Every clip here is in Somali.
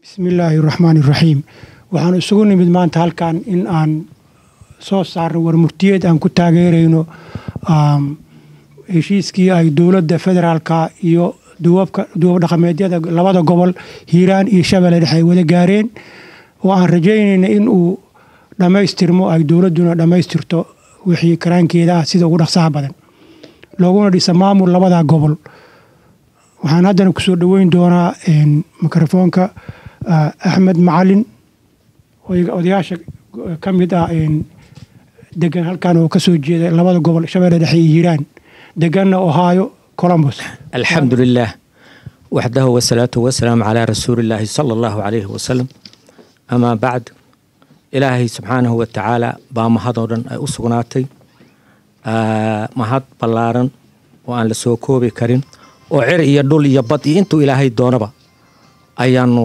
bismillaahi raxmaani raxiim waxaanu isugu nimid maanta halkan in aan soo saarno warmurtiyeed aan ku taageerayno heshiiskii ay dowladda federaalka iyo duwab dhaqameedyada labada gobol hiiraan iyo shabeelle dhexe ay wada gaareen oo aan rajaynayna in uu dhammaystirmo ay dowladduna dhammaystirto wixii karaankeeda ah sida ugu dhaqsaha badan looguna dhisa maamul labada gobol waxaan haddana kusoo dhoweyn doonaa mikrofoonka axmed macalin odayaasha ka mid ah degan halkan oo kasoo jeeda labada gobol shabeelle dhexe iyo hiiraan deganna ohio colombos alxamdu lilah waxdahu wasalaatu wasalaamu calaa rasuulillaahi sala allahu calayhi wasalam amaa bacd ilaahay subxaanahu watacaala baa mahadoo dhan ay u sugnaatay mahad ballaaran oo aan la soo koobi karin oo cir iyo dhul iyo bad iyo intuu ilaahay doonaba ayaanu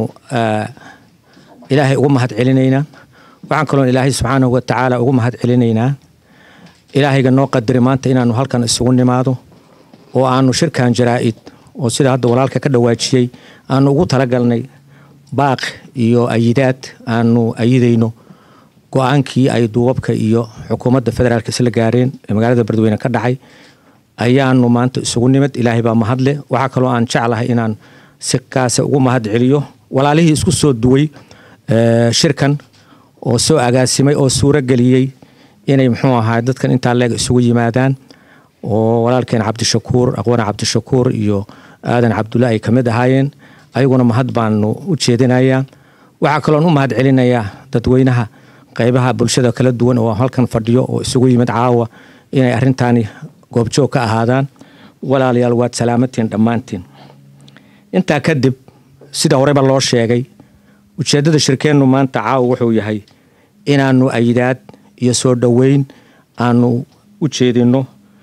ilaahay ugu mahad celinaynaa waxaan kaloon ilaahay subxaanahu watacaala ugu mahad celinaynaa ilaahayga noo qadari maanta inaanu halkan isugu nimaado oo aanu shirkan jaraa'id oo sida hadda walaalka ka dhawaajiyey aanu ugu talagalnay baaq iyo ayidaad aanu ayidayno go-aankii ay duubabka iyo xukuumadda federaalk isla gaareen ee magaalada beledweyne ka dhacay ayaanu maanta isugu nimid ilaahay baa mahadleh waxaa kaloo aan jeclahay inaan si kaase ugu mahad celiyo walaalihii isku soo duway shirkan oo soo agaasimay oo suuro geliyey inay muxuu ahaa dadkan intaa leeg isugu yimaadaan oo walaalkeen cabdishakuur aqwane cabdishakuur iyo aadan cabdulla ay ka mid ahaayeen ayaguna mahad baanu u jeedinayaa waxaa kaloon u mahad celinayaa dadweynaha qaybaha bulshada kala duwan oo halkan fadhiyo oo isugu yimid caawa inay arintaani goobjoog ka ahaadaan walaalayaal waad salaamatiin dhammaantiin intaa kadib sida horeba loo sheegay ujeeddada shirkeennu maanta caawa wuxuu yahay inaanu ayidaad iyo soo dhoweyn aanu u jeedinno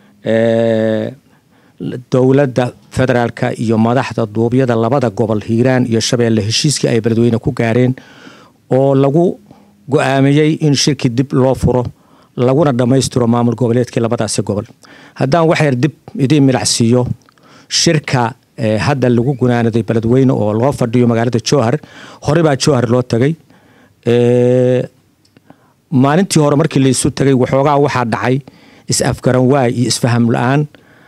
dowladda federaalka iyo madaxda duubyada labada gobol hiiraan iyo shabeelle heshiiskii ay beledweyne ku gaareen oo lagu go-aamiyey in shirki dib loo furo laguna dhammaystiro maamul goboleedkii labadaasi gobol haddaan waxyar dib idiin milacsiiyo shirka hadda lagu gunaanaday beledweyne oo loo fadhiyo magaalada jowhar hore baa jowhar loo tagay maalintii hore markii laisu tagay waxoogaa waxaa dhacay is-afgaran waay iyo isfaham la-aan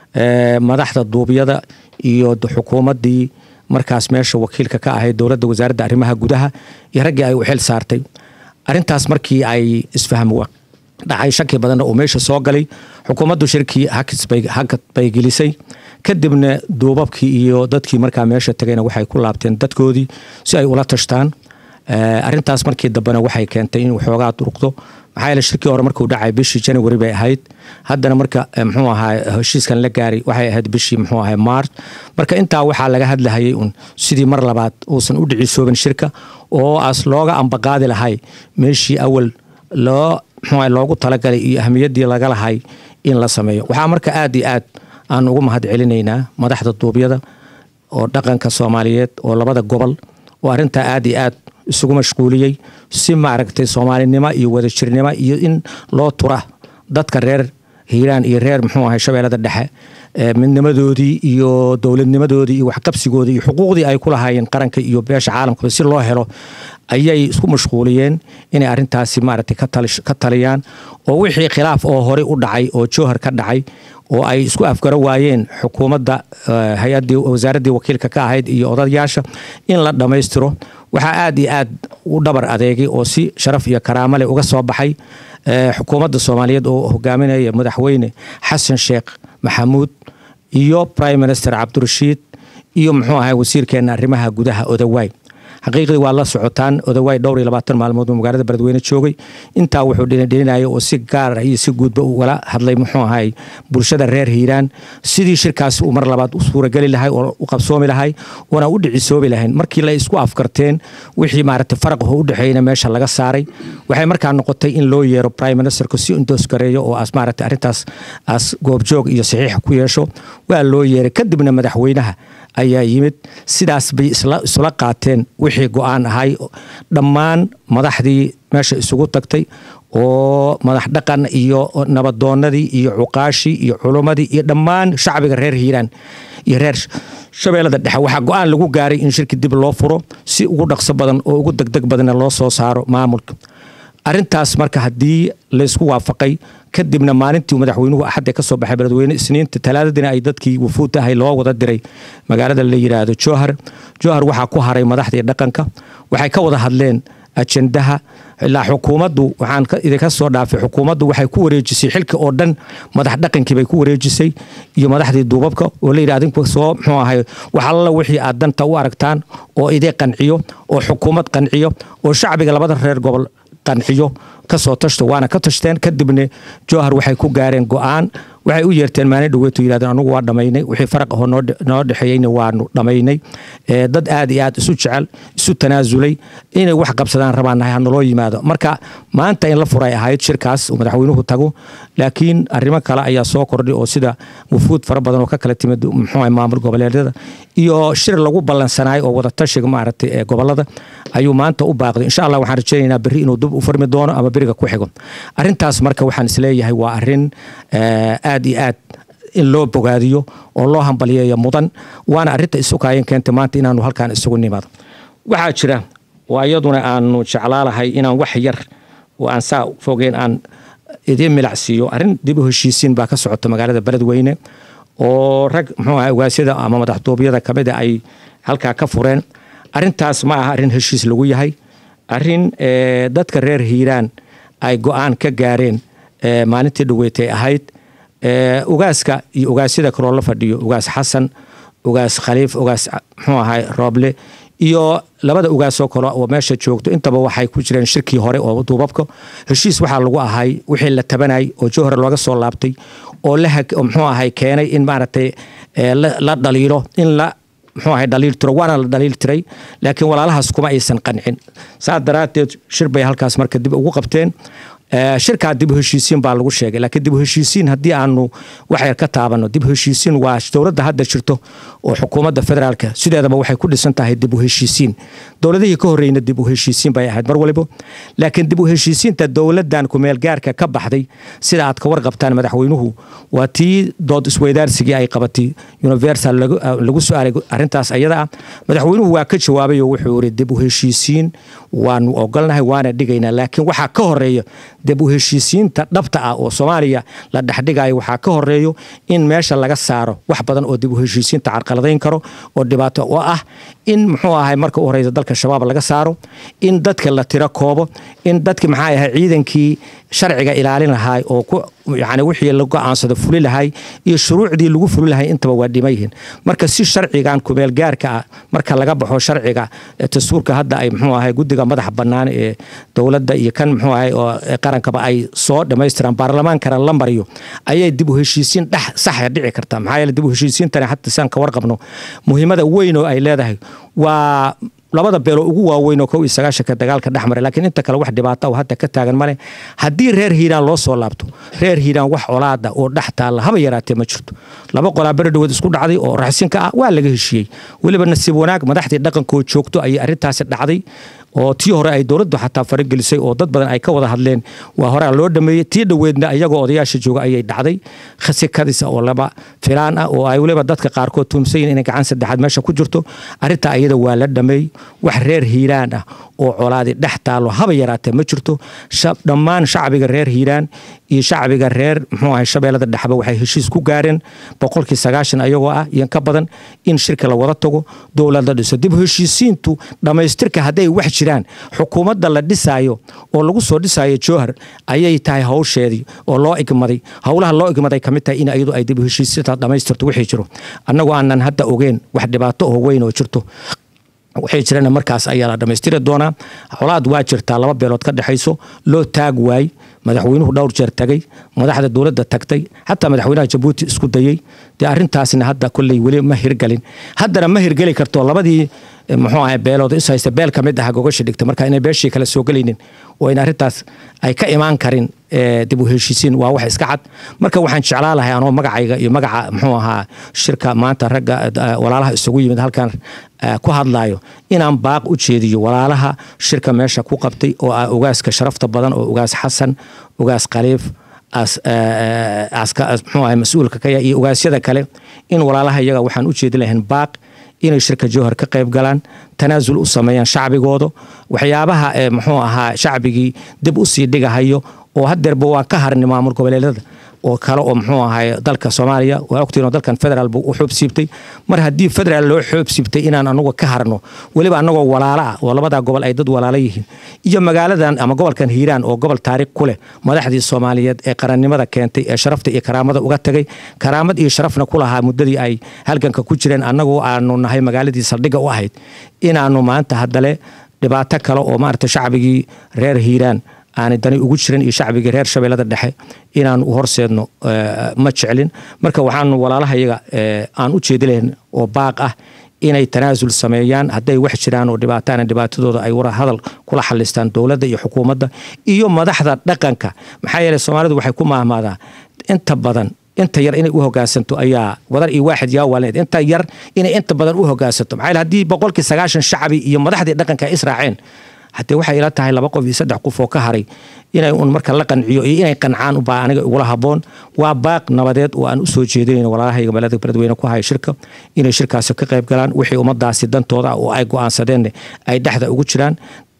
madaxda duubyada iyo xukuumaddii markaas meesha wakiilka ka ahayd dowladda wasaaradda arrimaha gudaha iyo raggii ay u xil saartay arintaas markii ay isfaham dhacay shaki badanna uu meesha soo galay xukuumaddu shirkii hakad bay gelisay kadibna duubabkii iyo dadkii markaa meesha tagayna waxay ku laabteen dadkoodii si ay ula tashtaan arintaas markii dambena waxay keentay in waxoogaa durugdo maxaa yeele shirkii hore markuu dhacay bishii january bay ahayd haddana marka muxuu ahaa heshiiskan la gaaray waxay ahayd bishii muxuu ahaa march marka intaa waxaa laga hadlahayay un sidii mar labaad uusan u dhicisoobin shirka oo as looga ambaqaadi lahay meeshii awal loo muxuu loogu talagalay iyo ahmiyaddii laga lahay in la sameeyo waxaa marka aad iyo aad aan ugu mahad celinaynaa madaxda duubyada oo dhaqanka soomaaliyeed oo labada gobol oo arrintaa aad iyo aad isugu mashquuliyey si maaragtay soomaalinimo iyo wadajirnimo iyo in loo tura dadka reer hiiraan iyo reer muxuu ahay shabeellada dhexe midnimadoodii iyo dowladnimadoodii iyo waxqabsigoodii iyo xuquuqdii ay ku lahaayeen qaranka iyo beesha caalamkaba si loo helo ayay isku mashquuliyeen inay arintaasi maaragtay ka taliyaan oo wixii khilaaf oo horey u dhacay oo jowhar ka dhacay oo ay isku afgaro waayeen xukuumadda hay-addii wasaaraddii wakiilka ka ahayd iyo odayaasha in la dhammaystiro waxaa aad iyo aad u dhabar adeegay oo si sharaf iyo karaamo leh uga soo baxay xukuumadda soomaaliyeed oo hogaaminaya madaxweyne xasan sheekh maxamuud iyo prime minister cabdirashiid iyo muxuu ahay wasiirkeena arrimaha gudaha odawaay xaqiiqdii waa la socotaan odawaay dhowr iyo labaatan maalmood uu magaalada beledweyne joogay intaa wuxuu dhinidhininaya oo si gaar ah iyo si guudba ugala hadlay muxuu ahay bulshada reer hiiraan sidii shirkaas uu mar labaad u suurageli lahay oo u qabsoomi lahay oona u dhicisoobi lahayn markii la isku afkarteen wixii maaragtay faraqho u dhexeeyna meesha laga saaray waxay markaa noqotay in loo yeero prime ministerku si indoosgareeyo oo as maaragtay arrintaas as goobjoog iyo saxiix ku yeesho waa loo yeeray kadibna madaxweynaha ayaa yimid sidaas bay isla qaateen wixii go-aan ahay dhammaan madaxdii meesha isugu tagtay oo madax dhaqan iyo nabadoonadii iyo cuqaashii iyo culummadii iyo dhammaan shacbiga reer hiiraan iyo reer shabeellada dhexe waxaa go-aan lagu gaaray in shirki dib loo furo si ugu dhaqso badan oo ugu degdeg badanna loo soo saaro maamulka arintaas marka haddii laysku waafaqay kadibna maalintii madaxweynuhu axadda ka soo baxay beledweyne isniinta talaadadiina ay dadkii wufuud ahay loo wada diray magaalada la yidhaahdo jowhar jowhar waxaa ku haray madaxdii dhaqanka waxay ka wada hadleen ajendaha ilaa xukuumaddu waxaan idinka soo dhaafay xukuumaddu waxay ku wareejisay xilka oo dhan madax dhaqankii bay ku wareejisay iyo madaxdii duubabka oo layidhi adinku soo muxuu ahay wax alla wixii aad danta u aragtaan oo idee qanciyo oo xukuumad qanciyo oo shacbiga labada reer gobol qanciyo kasoo tashto waana ka tashteen kadibna jowhar waxay ku gaareen go-aan waxay u yeerteen maalin dhaweetu yidhahdeen anugu waa dhammaynay wixii faraq ahoo noo dhexeeyeyna waanu dhammaynay dad aad iyo aad isu jecel isu tanaasulay inay wax qabsadaan rabaan nahay hanaloo yimaado marka maanta in la furay ahayd shirkaas uu madaxweynuhu tago laakiin arrimo kale ayaa soo kordhay oo sida wufuud fara badan oo ka kala timid muxuu maamul goboleedyada iyo shir lagu ballansanaayo oo wadatashiga maaragtay ee gobolada ayuu maanta u baaqday insha allah waxaan rajaynaynaa berri inuu dib u furmi doono ama beriga ku xigo arrintaas marka waxaan isleeyahay waa arrin aad iyo aad in loo bogaadiyo oo loo hambaliyeeyo mudan waana arrinta isukaayeen keentay maanta inaanu halkaan isugu nimaado waxaa jira waa iyaduna aanu jeclaalahay inaan wax yar oo aan saa fogeen aan idiin milacsiiyo arrin dib u heshiisiin baa ka socota magaalada beledweyne oo rag muxuu aha ogaasyada ama madaxduubyada kamida ay halkaa ka fureen arrintaas ma aha arrin heshiis lagu yahay arrin dadka reer hiiraan ay go-aan ka gaareen maalintii dhaweetay ahayd ugaaska iyo ugaasyada kaloo la fadhiyo ugaas xasan ugaas khaliif ugaas muxuu ahay rooble iyo labada ugaasoo kale oo meesha joogto intaba waxay ku jireen shirkii hore oo duubabka heshiis waxaa lagu ahay wixii la tabanay oo jowhar looga soo laabtay oo muxuu ahay keenay in maaragtay la dhaliilo in la muxuu ahay dhaliil tiro waana la dhaliil tiray laakiin walaalahaas kuma aysan qancin saa daraaddeed shir bay halkaas marka dib ugu qabteen shirkaa dib u heshiisiin baa lagu sheegay laakiin dib u heshiisiin haddii aanu wax yar ka taabano dib u heshiisiin waa dowladda hadda jirto oo xukuumadda federaalka sideedaba waxay ku dhisan tahay dib u heshiisiin dowladihii ka horreyna dib u heshiisiin bay ahayd mar waliba laakiin dib u heshiisiinta dowladdan kumeelgaarka ka baxday sida aad ka warqabtaan madaxweynuhu waa tii dood isweydaarsigii ay qabatay universal lagu su-aalay arrintaas ayada ah madaxweynuhu waa ka jawaabay oo wuxuu yiri dib u heshiisiin waanu ogolnahay waana dhigaynaa laakiin waxaa ka horeeya dib u heshiisiinta dhabta ah oo soomaaliya la dhexdhigayo waxaa ka horeeyo in meesha laga saaro wax badan oo dib u heshiisiinta carqaladayn karo oo dhibaato oo ah in muxuu ahay marka u horeysa dalka shabaab laga saaro in dadka la tiro koobo in dadki maxaa ahay ciidankii sharciga ilaalin lahay oo ku yani wixii la go-aansado fuli lahay iyo shuruucdii lagu fuli lahay intaba waa dhima yihiin marka si sharcigan kumeel gaarka ah marka laga baxo sharciga dastuurka hadda ay muxuu ahay guddiga madaxa bannaan ee dowladda iyo kan muxuu ahay oo qarankaba ay soo dhammaystiraan baarlamaankana la mariyo ayay dib u heshiisiin dhex saxa dhici kartaa maxaa yeele dib u heshiisiintani xata saan ka warqabno muhiimada weyn oo ay leedahay waa labada beeloo ugu waaweyn oo kow iyo sagaashanka dagaalka dhex maray laakiin inta kale wax dhibaata oo hadda ka taagan male haddii reer hiiraan loo soo laabto reer hiiraan wax colaada oo dhex taalla haba yaraatee ma jirto laba qolaa beri dhawood isku dhacday oo raxsinka ah waa laga heshiiyey weliba nasiib wanaag madaxdii dhaqankoo joogto ayay arrintaasi dhacday oo tii hore ay dowladdu xataa faragelisay oo dad badan ay ka wada hadleen waa horea loo dhameeyey tii dhoweedna iyagoo odayaasha jooga ayay dhacday khasikadisa oo laba filaan ah oo ay weliba dadka qaarkood tuumsayin inay gacan saddexaad meesha ku jirto arrintaa iyada waa la dhameey wax reer hiiraan ah oo colaadi dhex taallo haba yaraatee ma jirto dhammaan shacbiga reer hiiraan iyo shacbiga reer muxuu ahay shabeellada dhexba waxay heshiis ku gaareen boqolkii sagaashan ayagoo ah iyo ka badan in shirka la wada tago dowlad la dhiso dib heshiisiintu dhammaystirka hadday wax jiraan xukuumadda la dhisaayo oo lagu soo dhisaayo jowhar ayay tahay hawsheedii oo loo igmaday howlaha loo igmaday ka mid tahay in iyadu ay dib heshiisiinta dhammaystirto wixii jiro annagoo aanan hadda ogeen wax dhibaato oo weyn oo jirto waxay jirana markaas ayaa la dhammaystiri doonaa colaad waa jirtaa laba beelood ka dhexayso loo taag waay madaxweynuhu dhowr jeer tagay madaxda dowladda tagtay xataa madaxweynaha jabuuti isku dayey dee arrintaasna hadda kolley weli ma hirgelin haddana ma hirgeli karto labadii muxuu ahay beelooda is haysta beel ka mid ah gogasha dhigta marka inay beeshii kale soo gelaynin oo in arrintaas ay ka imaan karin dib u heshiisiin waa wax iska cad marka waxaan jeclaa lahay anoo magacayga iyo magaca muxuu ahaa shirka maanta ragga walaalaha isugu yimid halkan ku hadlayo inaan baaq u jeediyo walaalaha shirka meesha ku qabtay oo ah ogaaska sharafta badan oo ogaas xasan ogaas khaliif muxuu ahay mas-uulka kaya iyo ogaasyada kale in walaalaha iyaga waxaan u jeedi lahayn baaq inay shirka jowhar ka qayb galaan tanaasul u sameeyaan shacbigooda waxyaabaha muxuu ahaa shacbigii dib u sii dhigahayo oo hadeerba waa ka harni maamul goboleedyada oo kale oo muxuu ahay dalka soomaaliya waa ogtiin oo dalkan federaal buu u xoob siibtay mar haddii federaal loo xoob siibtay inaan anagu ka harno weliba anagoo walaalo ah oo labadaa gobol ay dad walaalo yihiin iyo magaaladan ama gobolkan hiiraan oo gobol taariikh ku leh madaxdii soomaaliyeed ee qarannimada keentay ee sharafta iyo karaamada uga tagay karaamad iyo sharafna ku lahaa muddadii ay halganka ku jireen annagu aanu nahay magaaladii saldhigga u ahayd inaanu maanta haddale dhibaato kale oo maarata shacbigii reer hiiraan aanay dani ugu jirin iyo shacbigii reer shabeellada dhexe inaan u horseedno ma jeclin marka waxaanu walaalahayaga aan u jeedi lahayn oo baaq ah inay tanaasul sameeyaan hadday wax jiraan oo dhibaataana dhibaatadooda ay wara hadal kula xalistaan dowladda iyo xukuumadda iyo madaxda dhaqanka maxaa yeeley soomaalidu waxay ku maahmaadaa inta badan inta yar inay u hogaansanto ayaa wadar iyo waaxid yaa waalneed inta yar inay inta badan u hogaansanto maxaa yeele haddii boqolkii sagaashan shacbi iyo madaxdii dhaqanka ay israaceen haddee waxay ila tahay laba qof iyo saddex qof oo ka haray inay un marka la qanciyo iyo inay qancaan ubaa aniga igula haboon waa baaq nabadeed oo aan u soo jeedinayn walaalahayga magaalada beledweyne ku haya shirka inay shirkaasi ka qayb galaan wixii ummadaasi dantooda ah oo ay go-aansadeen ay dhexda ugu jiraan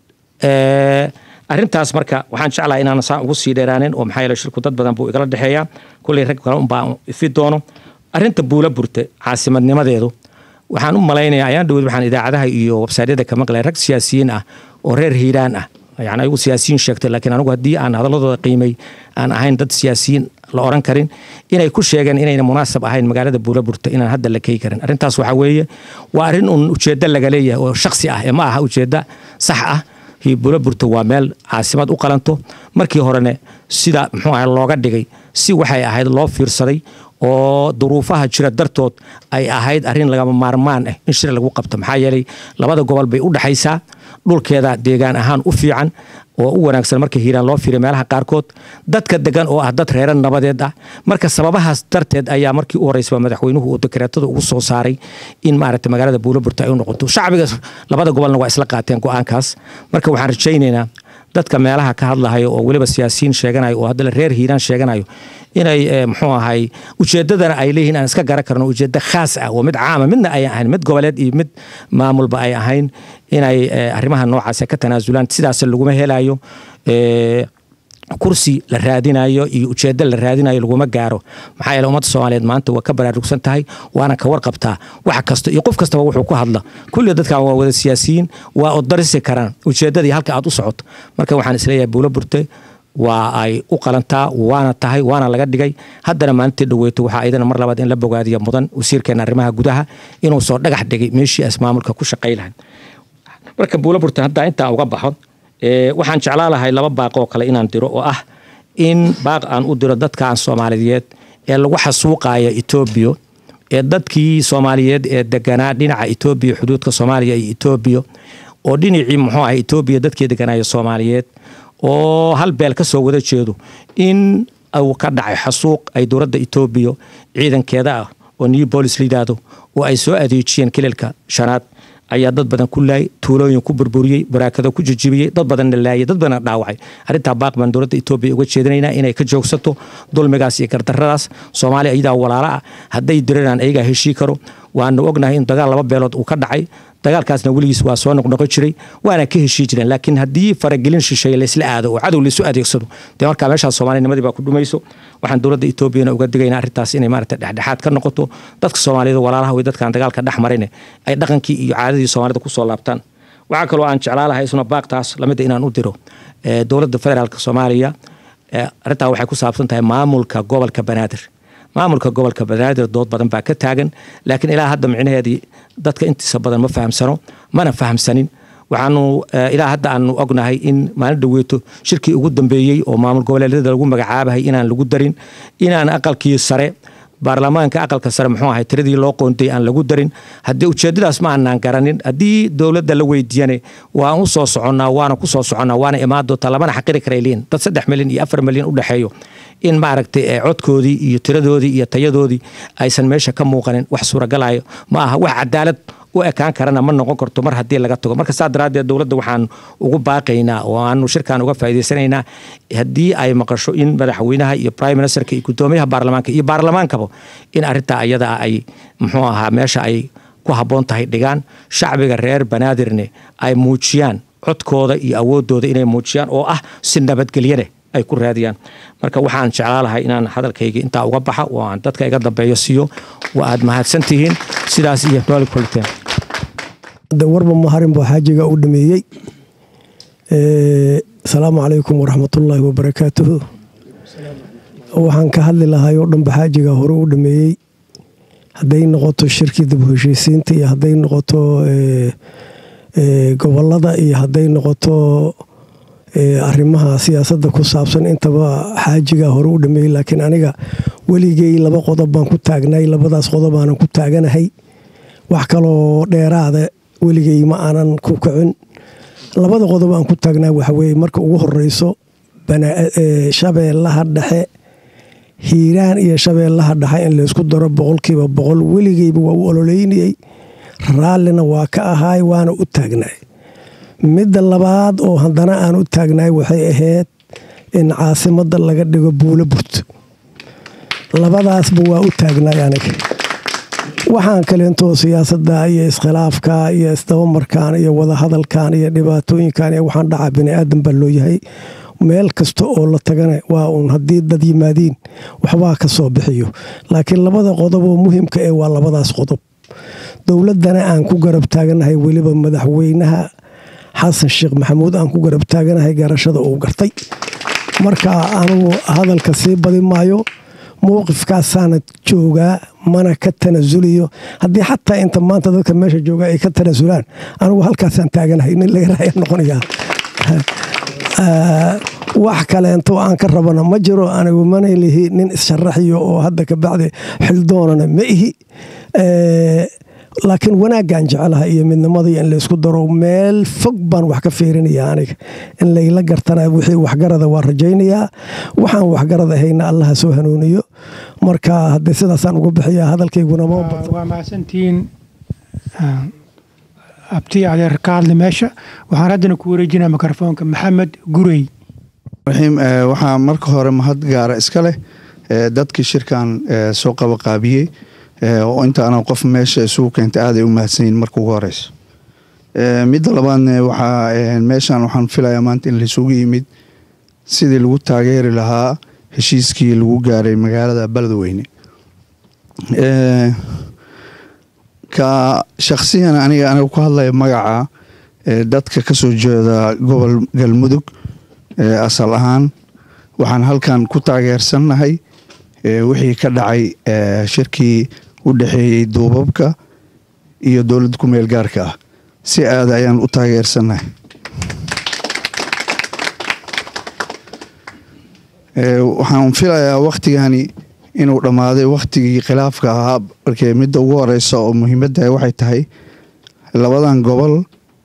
arrintaas marka waxaan jeclaha inaan saan ugu sii dheeraanin oo maxaa yeele shirku dad badan buu igala dhexeeyaa kulley rag kale unbaa ifi doono arrinta buula burte caasimadnimadeedu waxaan u malaynayaa ayaan dhaweyd waxaan idaacadaha iyo websaydyada ka maqlay rag siyaasiyiin ah oo reer hiiraan ah yani ayagu siyaasiyiin sheegtay laakiin anigu haddii aan hadaladooda qiimay aan ahayn dad siyaasiyiin la oran karin inay ku sheegeen inayna munaasab ahayn magaalada buulaburta inaan hadda la key karin arrintaas waxaa weeye waa arrin un ujeeddo laga leeyahay oo shaksi ah ee ma aha ujeeddo sax ah buulaburta waa meel caasimad u qalanto markii horene sida muxuu ahay looga dhigay si waxay ahayd loo fiirsaday oo duruufaha jira dartood ay ahayd arrin lagama maarmaan ah in shir lagu qabto maxaa yeelay labada gobol bay u dhexaysaa dhulkeeda deegaan ahaan u fiican oo u wanaagsan marka hiiraan loo fiiriyo meelaha qaarkood dadka degan oo ah dad reeran nabadeed ah marka sababahaas darteed ayaa markii u horeysa madaxweynuhu uu dekreetada ugu soo saaray in maaragta magaalada buulaburta ay u noqoto shacbiga labada gobolna waa isla qaateen go-aankaas marka waxaan rajaynaynaa dadka meelaha ka hadlahayo oo weliba siyaasiyiin sheeganayo oo haddana reer hiiraan sheeganayo inay muxuu ahay ujeedadana ay leeyihiin aan iska garan karno ujeeddo khaas ah oo mid caama midna ay ahayn mid goboleed iyo mid maamulba ay ahayn inay arrimaha noocaas ka tanaasulaan sidaas laguma helayo kursi la raadinayo iyo ujeeddo la raadinayo laguma gaaro maxaa yeele ummadda soomaaliyeed maanta waa ka baraarugsan tahay waana ka warqabtaa wax kasta iyo qof kastaba wuxuu ku hadla kulli dadkan waa wada siyaasiyiin waa odarisi karaan ujeeddadii halka aad u socoto marka waxaan isleeyahay buulo burte waa ay u qalantaa waana tahay waana laga dhigay haddana maalintii dhaweyto waxaa idana mar labaad in la bogaadiya mudan wasiirkeena arrimaha gudaha inuu soo dhagax dhigay meeshii as maamulka ku shaqay lahayd marka buulo burte haddaa intaan uga baxo waxaan jeclaa lahay laba baaq oo kale inaan diro oo ah in baaq aan u diro dadkaan soomaaliyeed ee lagu xasuuqaya etoobiya ee dadkii soomaaliyeed ee deganaa dhinaca etoobiya xuduudka soomaaliya iyo etoobiya oo dhinacii muxuu ahay etoobiya dadkii deganaayo soomaaliyeed oo hal beel ka soo wada jeedo in uu ka dhacay xasuuq ay dowladda etoobiya ciidankeeda ah oo new bolis la yidhaahdo oo ay soo adeejiyeen kililka shanaad ayaa dad badan ku laayay tuulooyin ku burburiyey baraakado ku jijibiyey dad badanna laayay dad badanna dhaawacay arrintaa baaq baan dowladda etoobiya uga jeedinaynaa inay ka joogsato dulmigaas iyo gardarradaas soomaaliya iyadaa walaalo ah hadday diriraan ayagaa heshii karo waanu ognahay in dagaal laba beelood uu ka dhacay dagaalkaasna weligiis waa soo noqnoqon jiray waana ka heshii jireen laakiin haddii faragelin shisheeye laysla aado oo cadow laysu adeegsado dee markaa meeshaas soomaalinimadii baa ku dhumayso waxaan dowladda etoobiyana uga digaynaa arrintaas inay maarata dhexdhexaad ka noqoto dadka soomaaliyada walaalaha way dadkaan dagaalka dhex marine ay dhaqankii iyo caadadii soomaalida kusoo laabtaan waxaa kaloo aan jeclaa lahay isuna baaqtaas lamida inaan u diro dowladda federaalk soomaaliya arrintaa waxay ku saabsan tahay maamulka gobolka banaadir maamulka gobolka banaadir dood badan baa ka taagan laakiin ilaa hadda micnaheedii dadka intiisa badan ma fahamsano mana fahamsanin waxaanu ilaa hadda aanu ognahay in maalin dhaweeto shirkii ugu dambeeyey oo maamul goboleedyada lagu magacaabahay inaan lagu darin inaan aqalkii sare baarlamaanka aqalka sare muxuu ahay tiradii loo qoontay aan lagu darin haddii ujeedadaas ma aanaan garanin haddii dowladda la weydiiyane waan u soo soconnaa waana ku soo soconnaa waana imaan doontaa lamana xaqiri karay liin dad saddex milyan iyo afar milyan u dhexeeyo in maaragtay codkoodii iyo tiradoodii iyo tayadoodii aysan meesha ka muuqanin wax suuragalayo ma aha wax cadaalad u ekaan karana ma noqon karto mar haddii laga tago marka saa daraaddeed dowladda waxaan ugu baaqaynaa oo aanu shirkan uga faa'idaysanaynaa haddii ay maqasho in madaxweynaha iyo prime ministerka iyo guddoomiyaha baarlamaanka iyo baarlamaankaba in arrintaa ayada ay muxuu ahaa meesha ay ku habboon tahay dhigaan shacbiga reer banaadirne ay muujiyaan codkooda iyo awoodooda inay muujiyaan oo ah si nabadgelyane ay ku raadiyaan marka waxaan jeclaa lahay inaan hadalkayga intaa uga baxa oo aan dadka iga dambeeyo siiyo waa aad mahadsan tihiin sidaas iyo nooli kuliteen warba maharin baa xaajiga u dhameeyey asalaamu calaykum waraxmatullaahi wabarakaatuhu waxaan ka hadli lahay oo dhanba xaajiga hore u dhameeyey hadday noqoto shirkii dib u heshiisiinta iyo hadday noqoto gobolada iyo hadday noqoto arrimaha siyaasadda ku saabsan intaba xaajiga hore u dhameeyey laakiin aniga weligey laba qodob baan ku taagnay labadaas qodob aanan ku taaganahay wax kaloo dheeraada weligey ma aanan ku kicin labada qodob aan ku taagnaa waxaweye marka ugu horeyso shabeellaha dhexe hiiraan iyo shabeellaha dhexe in laysku daro boqolkiiba boqol weligeyba waa u ololeynayey raallina waa ka ahaay waana u taagnaay midda labaad oo haddana aan u taagnaay waxay ahayd in caasimadda laga dhigo buulo burto labadaasba waa u taagnaay aniga waxaan kaleentoo siyaasadda iyo iskhilaafka iyo isdabamarkan iyo wadahadalkan iyo dhibaatooyinkan iyo waxaan dhacaa biniaadan baa loo yahay meel kasta oo la tagana waa uun haddii dad yimaadiin waxbaa ka soo bixiyo laakiin labada qodob oo muhimka ee waa labadaas qodob dowladdana aan ku garab taaganahay weliba madaxweynaha xasan sheekh maxamuud aan ku garab taaganahay garashada uu gartay marka anugu hadalka sii badi maayo mowqifkaasaana joogaa mana ka tanasuliyo haddii xataa inta maanta dadka meesha jooga ay ka tanasulaan anigu halkaasaan taaganahay nin laga raaya noqonaya wax kaleento aan ka rabana ma jiro anigu mana lihi nin issharaxiyo oo hadda kabacdi xildoonana ma ihi laakiin wanaaggaan jecelaha iyo midnimadii in laysku daro meel fog baan wax ka fiirinaya aniga in layla gartana wixii waxgarada waa rajaynayaa waxaan waxgarad ahayna allaha soo hanuuniyo marka haddii sidaasaan uga bixiya hadalkayguna ma waa mahadsantihiin abti adeer ka hadli meesha waxaan haddana ku wareejinaa mikrofoonka maxamed gurey raxiim waxaa marka hore mahad gaara iska leh dadkii shirkan soo qabaqaabiyey oo intaana qof meesha isugu keentay aaday u mahadsanyihin marka ugu horeyso midda labaadne waxaa meeshan waxaan filayaa maanta in laisugu yimid sidii lagu taageeri lahaa heshiiskii lagu gaaray magaalada beledweyne ka shaksiyan aniga aniga ku hadlaya magaca dadka kasoo jeeda gobol galmudug asal ahaan waxaan halkan ku taageersannahay wixii ka dhacay shirkii u dhexeeyey duubabka iyo dowladda ku meel gaarka ah si aada ayaan u taageersannahay waxaan filayaa wakhtigani inuu dhammaaday wakhtigii khilaafka ahaa markee midda ugu horeysa oo muhiimadda waxay tahay labadan gobol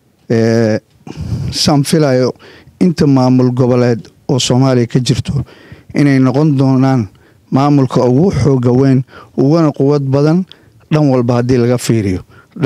saan filayo inta maamul goboleed oo soomaaliya ka jirto inay noqon doonaan maamulka ugu xooga weyn uguna quwad badan dhan walba haddii laga fiiriyo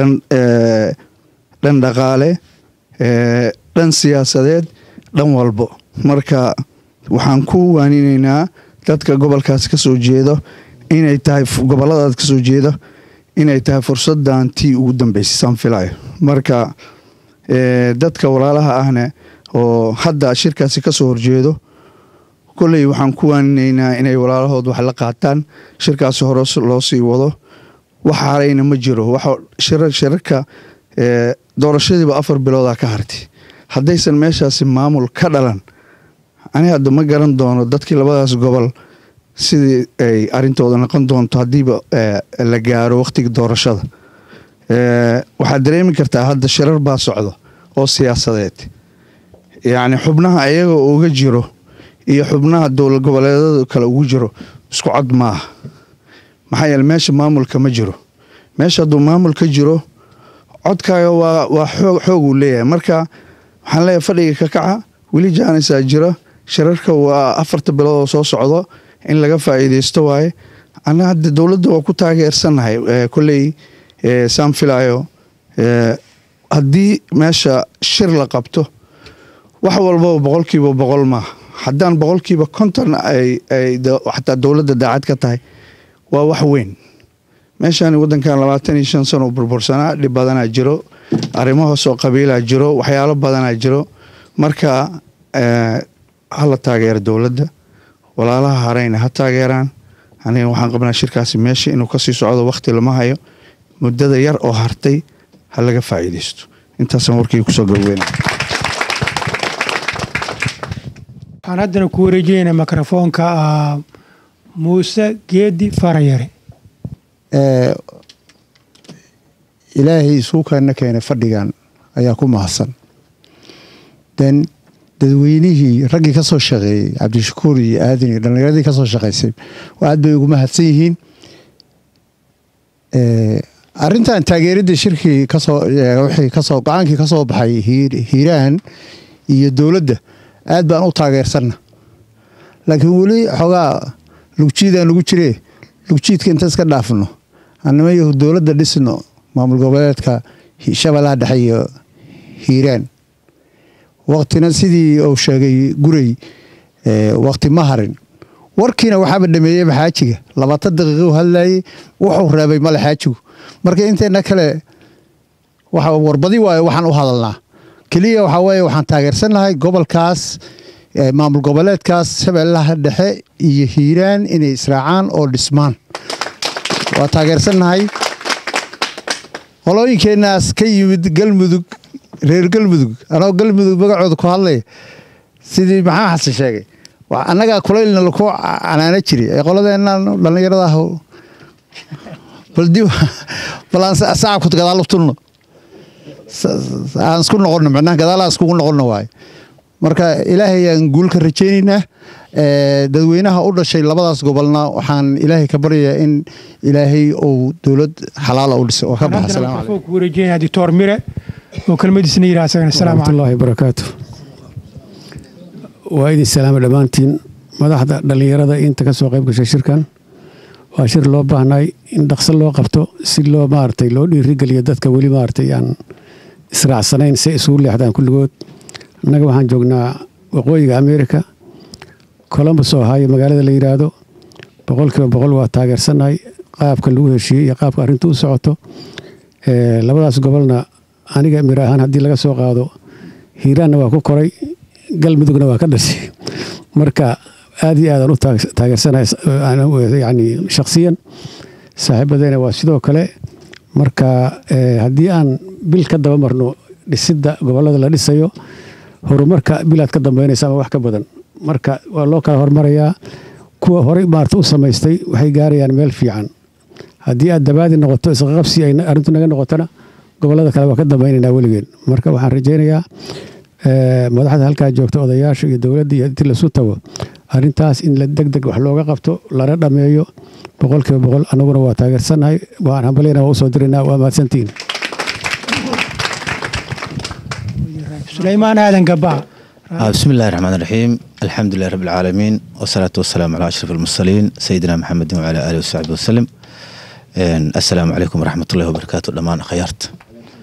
dhan dhaqaale dhan siyaasadeed dhan walbo marka waxaan ku waaninaynaa dadka gobolkaas ka soo jeedo inay tahay goboladaas ka soo jeeda inay tahay fursadan tii ugu dambeysay saan filayo marka dadka walaalaha ahne oo hadda shirkaasi kasoo horjeedo kolley waxaan ku waaninaynaa inay walaalahood wax la qaataan shirkaasi hore loo sii wado wax harayna ma jiro shirarka doorashadiiba afar bilooda ka hartay haddaysan meeshaasi maamul ka dhalan ani hadda ma garan doono dadkii labadaas gobol sidii ay arintooda noqon doonto haddiiba la gaaro wakhtiga doorashada waxaad dareemi kartaa hadda shirar baa socdo oo siyaasadeed yacni xubnaha iyaga uga jiro iyo xubnaha dowlad goboleedada kale ugu jiro isku cod maaha maxaa yeele meesha maamulka ma jiro meesha hadduu maamul ka jiro codkaaga waa waa xoog xooguu leeyahay marka waxaan leeyahay fadhiga ka kaca weli jaanisaa jiro shirarka waa afarta bilood oo soo socdo in laga faa'iidaysto waaye anna hadda dowladda waa ku taageersannahay kolley saan filaayo haddii meesha shir la qabto wax walbaba boqolkiiba boqol maaha haddaan boqolkiiba konton ay xataa dowladda daacad ka tahay waa wax weyn meeshaan waddankan labaatan iyo shan sano burbursanaa dhib badanaa jiro arrimo hoosoo qabiilaa jiro waxyaalo badanaa jiro marka hala taageero dowladda walaalaha harayna ha taageeraan aniga waxaan qabnaa shirkaasi meesha inuu kasii socdo wakhti lama hayo muddada yar oo hartay ha laga faa'iidaysto intaasaan warkii kusoo gabweyna waxaan haddana ku wareejinayna mikrofoonka muuse geedi farayare ilaahay isuukaana keenay fadhigan ayaa ku mahadsan den dadweynihii raggii ka soo shaqeeyey cabdishakuur iyo aadan iyo dhallinyaradii ka soo shaqaysay aad bay ugu mahadsan yihiin arintan taageeradii shirkii kasoo wixii kasoo go-aankii ka soo baxay hiiraan iyo dowladda aad baan u taageersanna laakiin weli xoogaa lugjiidaan lagu jiree lugjiidka inta iska dhaafno annima yahu dowladda dhisno maamul goboleedka shabeellaha dhexe iyo hiiraan waktina sidii uu sheegay gurey wakti ma harin warkiina waxaaba dhameeyeyba xaajiga labaatan daqiiqou hadlayey wuxuu reebay male xaajigu marka inteena kale warbadi waayo waxaan u hadalnaa keliya waxaa weeye waxaan taageersannahay gobolkaas maamul goboleedkaas shabeellaha dhexe iyo hiiraan inay israacaan oo dhismaan waa taageersannahay qolooyinkeenaas ka yimid galmudug reer galmudug anoo galmudug magacooda ku hadlaya sidii maxaa xasan sheegay annagaa kulaylna laku canaano jiray ee qoladeennan dhallinyarada ah bal aan sacabku gadaal tulno aan isku noqono micnaha gadaal aan iskugu noqono waaye marka ilaahay aan guul ka rajaynaynaa dadweynaha u dhashay labadaas gobolna waxaan ilaahay ka baryayaa in ilaahay uu dowlad xalaala u dhiso oo ka baxa salaam calaykum ku wareejinaya doctor mire oo kelmadiisna yidhaha asagana asalaamu calaykum waraxmatullaahi barakaatu waa idin salaama dhammaantiin madaxda dhallinyarada inta ka soo qayb gashay shirkan waa shir loo baahnay in dhaqso loo qabto si loo maaragtay loo dhiirigeliyo dadka weli maaragtay aan israacsanayn si isugu leexdaan kulligood annaga waxaan joognaa waqooyiga amerika colombus oo ahaayo magaalada la yidhaahdo boqolkiiba boqol waa taageersannahay qaabka lagu heshiiyey iyo qaabka arrintu u socoto labadaas gobolna aniga mir ahaan haddii laga soo qaado hiiraanna waa ku koray galmudugna waa ka dhashay marka aad iyo aadaan u taageersanahay yani shakhsiyan saaxiibadeyna waa sidoo kale marka haddii aan bil ka daba marno dhisidda gobollada la dhisayo horumarka bilaad ka dambeynaysa ama wax ka badan marka waa loo kala hormarayaa kuwa horey maarta u samaystay waxay gaarayaan meel fiican haddii aad dabaadi noqoto isqaqabsi ay arrintu naga noqotona gobollada kale waa ka dambaynaynaa weligeen marka waxaan rajaynayaa madaxda halkaa joogta odayaasha iyo dowladda iyo intii lasu tago arrintaas in la deg deg wax looga qabto lana dhammeeyo boqolkiiba boqol annaguna waa taageersannahay waan hambalyana waa usoo diraynaa waa mahadsantihiin sulaymaan aadan gabaa بسم الله الرحمن الرحيم الحمد لله رب العالمين والصلاة والسلام على أشرف المرسلين سيدنا محمد وعلى آله وصحبه وسلم السلام عليكم ورحمة الله وبركاته دمان خيارت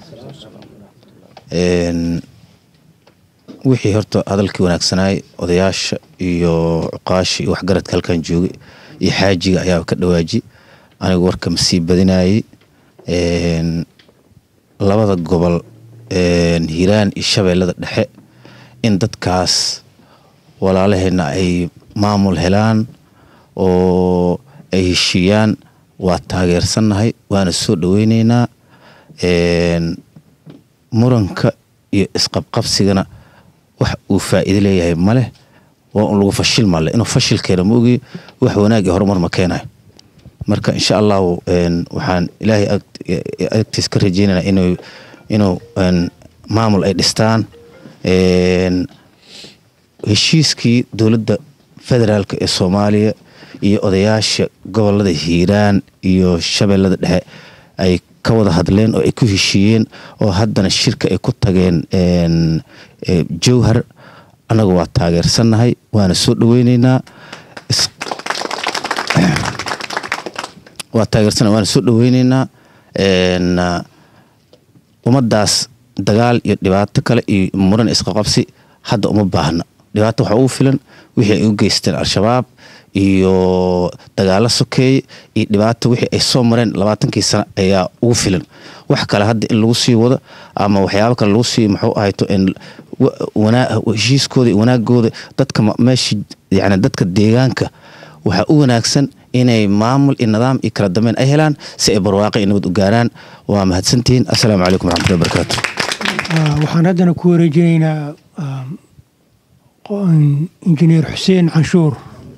wixii horta hadalkii wanaagsanaay odayaasha iyo cuqaashi iyo waxgaradka halkan joogay iyo xaajiga ayaa ka dhawaaji anigu warka masii badinayay labada gobol hiiraan iyo shabeellada dhexe in dadkaas walaalaheenna ay maamul helaan oo ay heshiiyaan waa taageersannahay waana soo dhoweyneynaa muranka iyo isqabqabsigana wax uu faa'iido leeyahay maleh waa un lagu fashil male inuu fashil keena ma ogi wax wanaag iyo horumar ma keenayo marka insha allahu waxaan ilaahay agtiis ka rajeynana inuu inuu maamul ay dhistaan heshiiskii dowladda federaalk ee soomaaliya iyo odayaasha gobolada hiiraan iyo shabeellada dhexe ay ka wada hadleen oo ay ku heshiiyeen oo haddana shirka ay ku tageen jowhar annagu waa taageersannahay waana soo dhaweyneynaa waa taageersannahay waana soo dhaweyneynaa ummadaas dagaal iyo dhibaato kale iyo muran isqaqabsi hadda uma baahna dhibaato waxaa ugu filan wixii ay u geysteen al-shabaab iyo dagaalo sokeeye iyo dhibaato wixii ay soo mareen labaatankii sano ayaa ugu filan wax kale hadda in lagu sii wado ama waxyaabo kale lagu sii muxuu ahayto heshiiskooda iyo wanaagooda dadka meesha yani dadka deegaanka waxaa u wanaagsan inay maamul iyo nidaam iyo kala dambeyn ay helaan si ay barwaaqo iyo nabad u gaaraan waa mahadsantihiin assalaamu calaykum waraxmatullahi wabarakaatu waxaan haddana ku wareejinaynaa injineer xuseen canshuur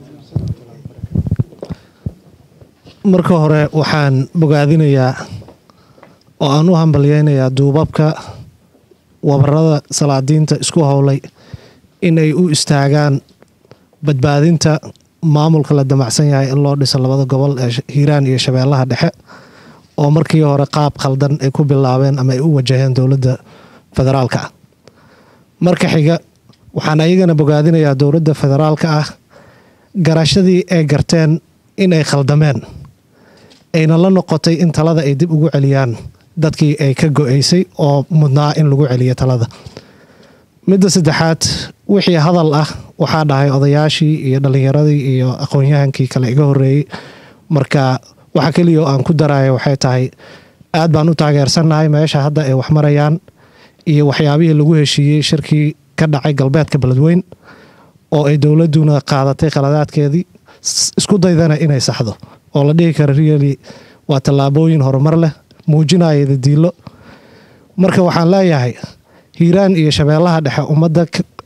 marka hore waxaan bogaadinayaa oo aan u hambalyeynayaa duubabka wabarada salaadiinta isku howlay inay u istaagaan badbaadinta maamulka la damacsan yahay in loo dhiso labada gobol ee hiiraan iyo shabeellaha dhexe oo markii hore qaab khaldan ay ku bilaabeen ama ay u wajaheen dowladda federaalka ah marka xiga waxaan ayagana bogaadinayaa dowladda federaalka ah garashadii ay garteen in ay khaldameen ayna la noqotay in talada ay dib ugu celiyaan dadkii ay ka go-aysay oo mudnaa in lagu celiyo talada midda saddexaad wixii hadal ah waxaa dhahay odayaashii iyo dhallinyaradii iyo aqoon-yahankii kale iga horreeyey marka waxa keliya oo aan ku daraya waxay tahay aad baan u taageersannahay meesha hadda ay wax marayaan iyo waxyaabihii lagu heshiiyey shirkii ka dhacay galbeedka beledweyn oo ay dowladduna qaadatay khaladaadkeedii isku daydana inay saxdo oo la dhihi kara riali waa tallaabooyin horumar leh muujinaya dadiilo marka waxaan leeyahay hiiraan iyo shabeellaha dhexe ummadda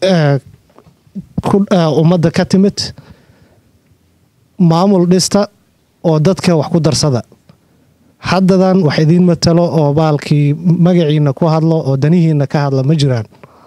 ummadda ka timid maamul dhista oo dadka wax ku darsada haddadan wax idiin matalo oo baalkii magaciina ku hadlo oo danihiina ka hadla ma jiraan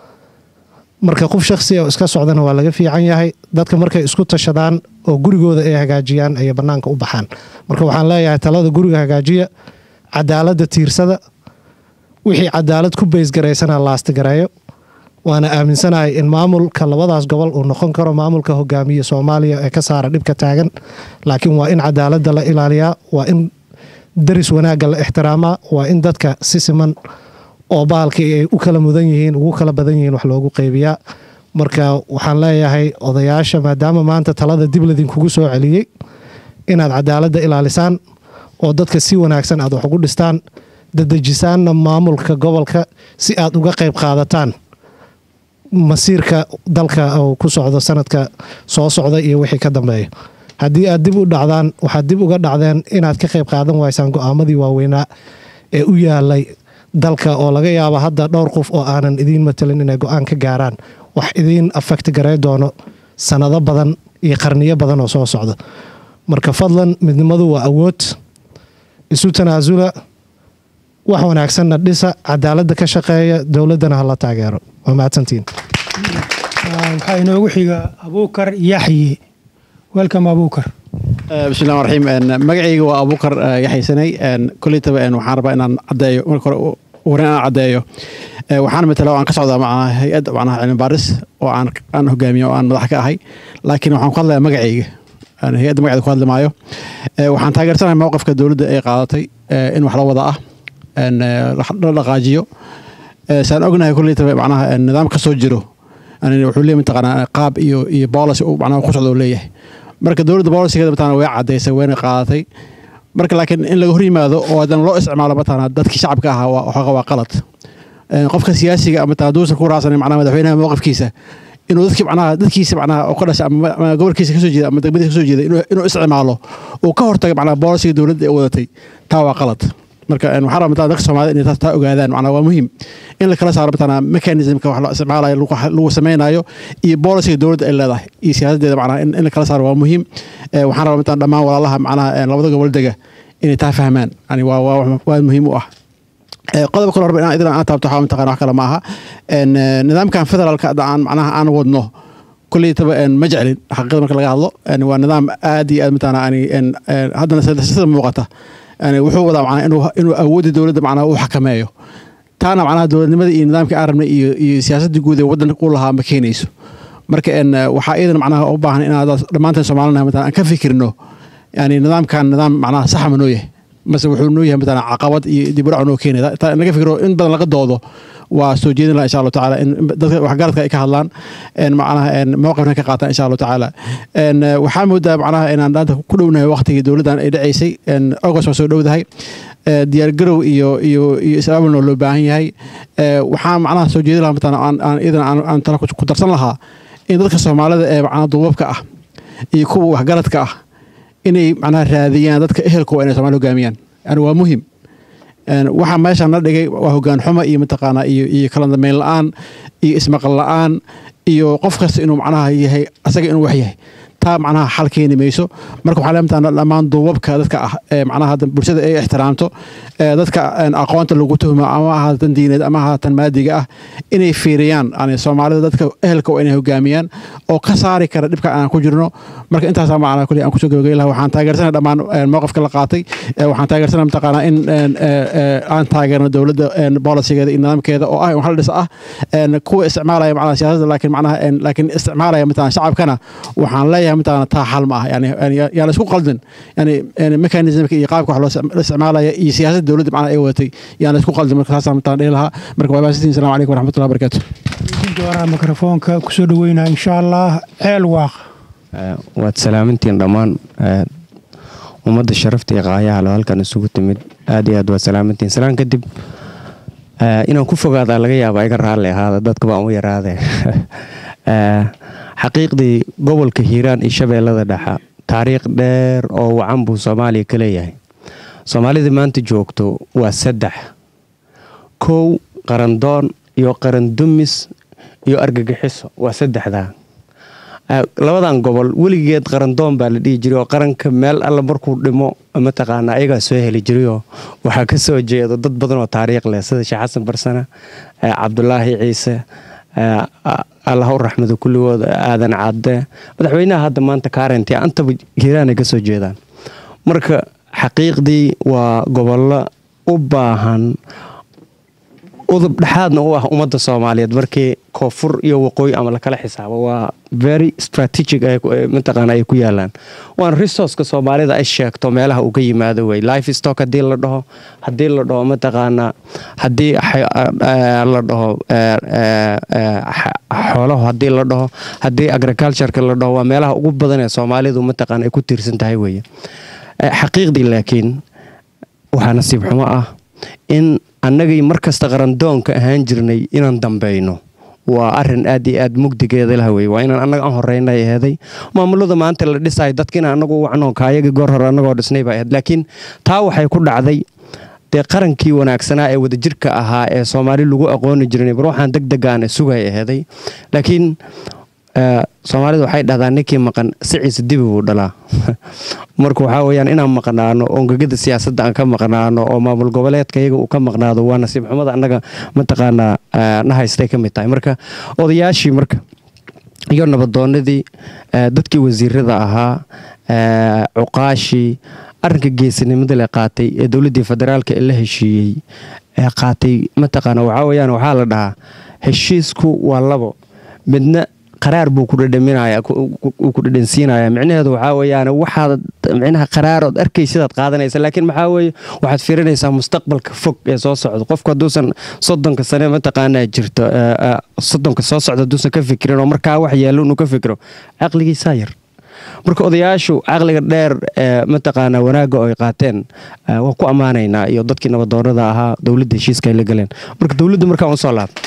marka qof shakhsi oo iska socdana waa laga fiican yahay dadka markay isku tashadaan oo gurigooda ay hagaajiyaan ayay bannaanka u baxaan marka waxaan leeyahay talada guriga hagaajiya cadaaladda tiirsada wixii cadaalad ku baysgaraysana laastigareeyo waana aaminsanahay in maamulka labadaas gobol uu noqon karo maamulka hogaamiya soomaaliya ee ka saara dhibka taagan laakiin waa in cadaaladda la ilaaliyaa waa in daris wanaagga la ixtiraamaa waa in dadka si siman oo bahalkii ay u kala mudan yihiin ugu kala badan yihiin wax loogu qeybiyaa marka waxaan leeyahay odayaasha maadaama maanta talada dib ladinkugu soo celiyey inaad cadaaladda ilaalisaan oo dadka si wanaagsan aad wax ugu dhistaan dadejisaanna maamulka gobolka si aad uga qayb qaadataan masiirka dalka uu ku socdo sanadka soo socda iyo wixii ka dambeeya haddii aad dib u dhacdaan waxaad dib uga dhacdeen inaad ka qayb qaadan waysaan go-aamadii waaweynaa ee u yaalay dalka oo laga yaabo hadda dhowr qof oo aanan idiin matalin inay go-aan ka gaaraan wax idiin afekti garay doono sanado badan iyo qarniyo badan oo soo socda marka fadlan midnimadu waa awood isu tanaasula wax wanaagsanna dhisa cadaaladda ka shaqeeya dowladdana hala taageero waa mahadsantiin waxaa inoogu xiga abuukar yaxye welcome abuukar bismillahi raxiim magacayga waa abuukar yaxaysanay koleytaba waxaan rabaa inaan caddeeyo marka hore warin aan caddeeyo waxaan matala oo aan ka socdaa macnaha hay-ad macnaha cilmi baaris oo aan aan hogaamiyo oo aan madax ka ahay laakiin waxaan ku hadlayaa magacayga hay-adda magaceeda ku hadli maayo waxaan taageersanahay mowqifka dowladda ay qaadatay in wax la wada ah la dhaqaajiyo saan ognahay koleytaba macnaha nidaam ka soo jiro wuxuu leeyahay mataqaanaa qaab iyo iyo policy uu macnaha ku socdo uu leeyahay marka dowladda bolisigeeda mataqaanaa way cadaysay wayna qaadatay marka laakiin in laga hor yimaado oo haddana loo isticmaalo mataqaanaa dadkii shacabka ahaa waa waa qalad qofka siyaasiga mataqaanaa duusan ku raacsanin macnaha madaxweynaha mowqifkiisa inuu dadkii macnaha dadkiisa macnaha oo ka dhashay ama gobolkiisa kasoo jeeda ama degmadiisa kasoo jeeda inuu isticmaalo uu ka hortaga macnaha bolisiga dowladda ee wadatay taa waa qalad marka waxaan rabaa mataqaanaa dadka soomaalida inay taas taa ogaadaan macnaha waa muhiim in la kala saaro mataqaanaa mechanismka wax la isticmaalayo lagu sameynayo iyo bolisiga dowladda ay leedahay iyo siyaasadeeda macnaha in la kala saaro waa muhiim waxaan rabaa mataqaanaa dhammaan walaalaha macnaha labada gobol dega inay taa fahmaan yani waa waa muhiim u ah qodob kale horba inaan idin aan taabto waxaa mataqana wax kale ma aha nidaamkan federaalka aan macnaha aan wadno kulleytaba ma jeclin xaqiiqada marka laga hadlo waa nidaam aad iyo aad mataqaana ani haddana sida muuqata yani wuxuu wadaa macnaa inuu inuu awoodda dowladda macnaa uu xakameeyo taana macnaha dowladnimada iyo nidaamkii aan rabnay iyo iyo siyaasadda guud ee waddanka u lahaa ma keenayso marka waxaa iyadan macnaha u baahan inaan dhammaanteen soomaalina matala aan ka fikirno yani nidaamkan nidaam macnaha saxa ma noo yahay mase wuxuu noo yahay matala caqabad iyo dib u dhac noo keenaya taa naga fikiro in badan laga doodo waa soo jeedin laha insha allahu tacaala in dadka waxgaradka ay ka hadlaan macnaha mowqifna ka qaataan insha allahu tacaala waxaa moodaa macnaha inaan dhaanta ku dhownahay waqtigii dowladdan ay dhaceysay august waa soo dhowdahay diyaargarow iyo iyo iyo is-aabulna loo baahan yahay waxaan macnaha soo jeedin lahaa matala aan iyadan aan tala ku darsan lahaa in dadka soomaalida ee macnaha duubabka ah iyo kuwa waxgaradka ah inay macnaha raadiyaan dadka ehelkooda inay somalia hogaamiyaan yani waa muhim waxaa meeshaan la dhigay waa hogaan xumo iyo mataqaanaa iyo iyo kala dambeyn la-aan iyo ismaqal la-aan iyo qof kasta inuu macnaha yahay asaga inuu wax yahay taa macnaha xal keeni mayso marka waxaa leemtaa dhammaan duubabka dadka ah ee macnaha bulshada ay ixtiraamto dadka aqoonta lagu tuhmo ama ahaatan diineed ama ahaatan maadiga ah inay fiiriyaan yani soomaalida dadka ehelka oo inay hogaamiyaan oo ka saari kara dhibka aan ku jirno marka intaasaa macnaa kulli aan kusoo gabagay laha waxaan taageersanay dhammaan mowqifka la qaatay waxaan taageersanay mataqaanaa in aan taageerno dowladda bolisigeeda iyo nidaamkeeda oo ah wax la dhis ah kuwa isticmaalaya macnaha siyaasadda laakiin macnaha laakiin isticmaalaya mataqana shacabkana waxaan leeyahay mataqana taa xal ma ah yani yaa la isku qaldin yani mechanismka iyo qaabka wax loo isticmaalaya iyo siyaasadda dowladda macnaha ay wadatay yaan la isku qaldin marka saasaan mataqana dhihi lahaa marka waa baasitiin assalamu calaykum waraxmatullahi wabarakaatu dooraa mikrofoonka kusoo dhaweynaa insha allah ceel waaq waad salaamintiin dhammaan ummadda sharafta iyo qaayaha lo halkan isugu timid aad iyo aad waad salaamintiin salaan kadib inaan ku fogaadaa laga yaaba iga raalli ahaada dadka baan u yaraade xaqiiqdii gobolka hiiraan iyo shabeellada dhexa taariikh dheer oo wacan buu soomaaliya ka leeyahay soomaalida maanta joogto waa saddex kow qarandoon iyo qarandumis iyo argagixiso waa saddexdaa labadan gobol weligeed qarandoon baa la dhihi jiray oo qaranka meel alla markuu dhimo mataqaana ayagaa soo heli jirayoo waxaa ka soo jeedo dad badan oo taariikh leh sida sheekh xasan barsane cabdulaahi ciise allah u raxmado kulligood aadan cadde madaxweynaha hadda maanta kaarenti antaba hiiraanay ka soo jeedaan marka xaqiiqdii waa gobollo u baahan udub dhexaadna u ah ummadda soomaaliyeed markii koonfur iyo waqooyi ama lakala xisaabo waa very strategic mataqaana ay ku yaalaan waana resourceka soomaalida ay sheegto meelaha uu ka yimaado wey life stock haddii la dhaho haddii la dhaho mataqaana haddii la dhaho xoolaho haddii la dhaho haddii agricultureka la dhaho waa meelaha ugu badan ee soomaalidu mataqaana ay ku tiirsan tahay weye xaqiiqdii laakiin waxaa nasiib xumo ah in annagii markasta qarandoonka ahaan jirnay inaan dambeyno waa arin aad iyo aad mugdigeeda lah wey waa inaan annaga aan horeynay aheeday maamulada maanta la dhisayo dadkiina anagu wacno kaayagii goor hore annagoo dhisnay baa ahayd laakiin taa waxay ku dhacday dee qarankii wanaagsanaa ee wadajirka ahaa ee soomaali lagu aqooni jirnay bar waxaan deg degaana sugay aheeday laakiin soomaalida waxay dhahdaa ninkii maqan siciisa dibi buu dhalaa marka waxaa weyaan inaan maqnaano ongegada siyaasadda aan ka maqnaano oo maamul goboleedka iyaga uu ka maqnaado waa nasiib xumada annaga mataqaanaa na haystay ka mid tahay marka odayaashii marka iyo nabadoonadii dadkii wasiirada ahaa cuqaashii arinka geesinimada le qaatay ee dowladdii federaalka ee la heshiiyey ee qaatay mataqaana waxaa weyaan waxaa la dhahaa heshiisku waa labo midna qaraar buu ku dhadhaminaya uu ku dhadhansiinaya micnaheedu waxaa weeyaan waxaad micnaha qaraarood arkaysidaad qaadanaysa laakiin maxaa weeye waxaad fiirinaysaa mustaqbalka fog ee soo socda qofku hadduusan soddonka sane mataqaanaa jirto soddonka soo socda hadduusan ka fikirin oo markaa wax yeello inuu ka fikiro caqligiisaa yar marka odayaashu caqliga dheer ee mataqaanaa wanaagga oo ay qaateen waa ku ammaanaynaa iyo dadkii nabadoonada ahaa dowladda heshiiska ay la galeen marka dowladda markaan usoo laabto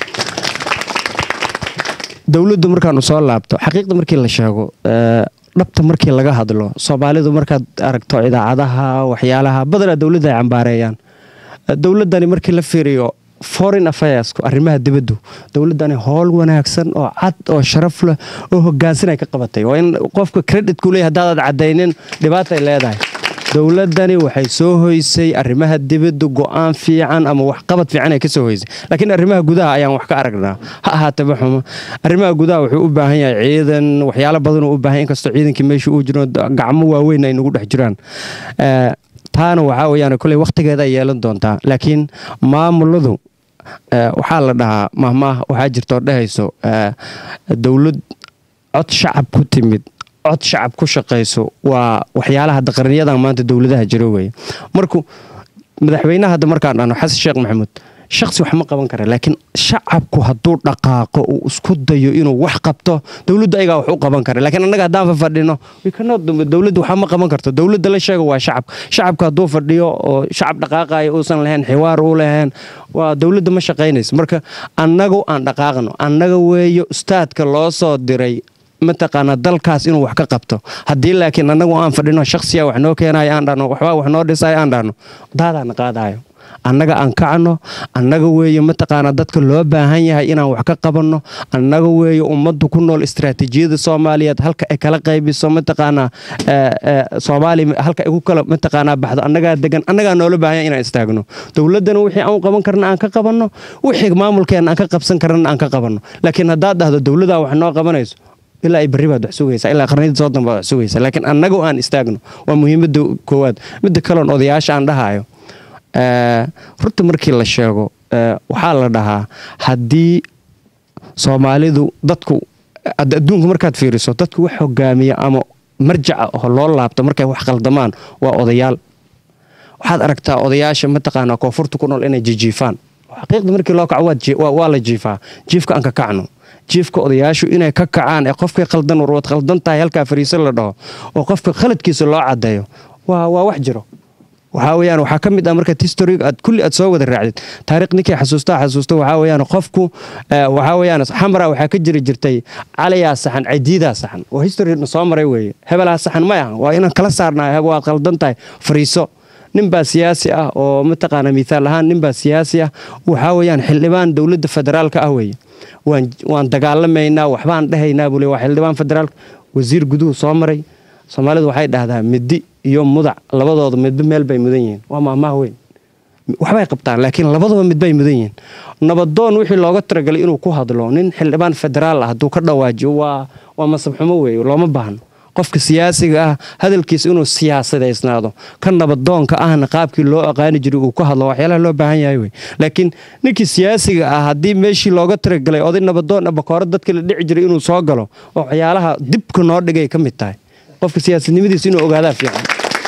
dowladdu markaanu soo laabto xaqiiqda markii la sheego dhabta markii laga hadlo soomaalidu markaad aragto idaacadaha waxyaalaha badanaa dowladda ay cambaareeyaan dowladdani markii la fiiriyo foreign affairsku arrimaha dibaddu dowladdani howl wanaagsan oo cad oo sharaf leh oo hogaansan ay ka qabatay waa in qofka creditku leeyahay haddaadaad caddaynin dhibaatay leedahay dowladani waxay soo hoysay arrimaha dibadda go-aan fiican ama waxqabad fiican ay ka soo hoysay laakiin arrimaha gudaha ayaan wax ka aragnaa ha ahaataba xumo arrimaha gudaha wuxuu u baahan yahay ciidan waxyaalo badan uu u baahan yahay inkastoo ciidankii meesha uu jiro gacmo waaweyn ay nagu dhex jiraan Eh, taana waxaa weeyaan kolley waqtigeeda ay yeelan doontaa laakiin maamuladu eh, waxaa la dhahaa mahmaah waxaa jirta oo dhehayso eh, dowlad cod shacab ku timid cod shacab ku shaqayso waa waxyaalaha daqarniyadan maanta dowladaha jiro weye marku madaxweynaha hadda markaan dhahno xasan sheekh maxamuud shaksi wax ma qaban kara laakiin shacabku hadduu dhaqaaqo uu isku dayo inuu wax qabto dowladda ayagaa wax u qaban kara laakiin annaga haddaan fafadhino we cannot do- dowladda waxa ma qaban karto dowladda la sheega waa shacabka shacabka hadduu fadhiyo oo shacab dhaqaaqayo uusan lahayn xiwaar u lahayn waa dowladda ma shaqaynayso marka annagu aan dhaqaaqno annaga weeyo ustaadka loo soo diray mataqaana dalkaas inuu wax ka qabto haddii laakiin annagu aan fadhino shaksiya wax noo keenayo aan dhahno waxbaa wax noo dhisayo aan dhahno daadaana qaadayo annaga aan kacno annaga weeye mataqaana dadka loo baahan yahay inaan wax ka qabanno annaga weeye ummaddu ku nool istiraatiijiyada soomaaliyeed halka ay kala qaybiso mataqaana eh, eh, soomaaliya halka ay ku kala mataqaana baxdo annagaa degan annagaa noola baahan yahay inaan istaagno dowladdana wixii aan u qaban karna aan ka qabanno wixii maamulkeena aan ka qabsan karna aan ka qabanno laakiin haddaad dhahdo dowladaa wax noo qabanayso ilaa ay berri baad wax sugaysaa ilaa qarniyada soo danbaad wax sugaysaa laakiin annaga aan istaagno waa muhiimadda koowaad midda kaloon odayaasha aan dhahayo eh, runta markii la sheego eh, waxaa la dhahaa haddii soomaalidu dadku ad- adduunka markaad fiiriso dadku wax hogaamiya ama marjaca oo loo laabto markay wax qaldamaan waa odayaal waxaad aragtaa odayaasha mataqaanaa koonfurta ku nool inay jijiifaan xaqiiqda markii loo kaco waad ji- waa waa la jiifaa jiifka aan ka kacno jiifka odayaashu inay ka kacaan ee qofkay qaldan war waad qaldan tahay halkaa fariiso la dhaho oo qofka khaladkiisa loo cadeeyo waa waa wax jiro waxaa weeyaan waxaa ka mid ah markaad historiga aad kulli aad soo wada raacdid taariikh ninkii xasuustaa xasuusta waxaa weeyaan qofku eh, waxaa weeyaan xamra waxaa ka jiri jirtay calayaa saxan cadiidaa saxan oo historina soo maray weeye hebelaa saxan may aha waa inaan kala saarnaa heb waad qaldan tahay fariiso ninbaa siyaasi ah oo mataqaana mithaal ahaan ninbaa siyaasi ah waxaa weeyaan xildhibaan dowladda federaalka ah weeye waan waan dagaalamaynaa waxbaan dhehaynaa buu le waa xildhibaan federaalka wasiir guduhu soo maray soomaalidu waxay dhahdaa midi iyo mudac labadooda midba meel bay mudan yihiin waa maahmaah weyn waxbay qabtaan laakiin labadaba midbay mudan yihiin nabadoon wixii looga talagalay inuu ku hadlo nin xildhibaan federaal ah hadduu ka dhawaajiyo waa waa masabxumo weeye looma baahno qofka siyaasiga ah hadalkiisa inuu siyaasadaysnaado ka nabadoonka ahna qaabkii loo aqaani jiray uu ku hadlo waxyaalaha loo baahan yahay wey laakiin ninkii siyaasiga ah haddii meeshii looga talagalay oday nabadoon ah bakooro dadka la dhici jiray inuu soo galo oo waxyaalaha dibka noo dhigay ka mid tahay qofka siyaasadnimadiisa inuu ogaadaa fiican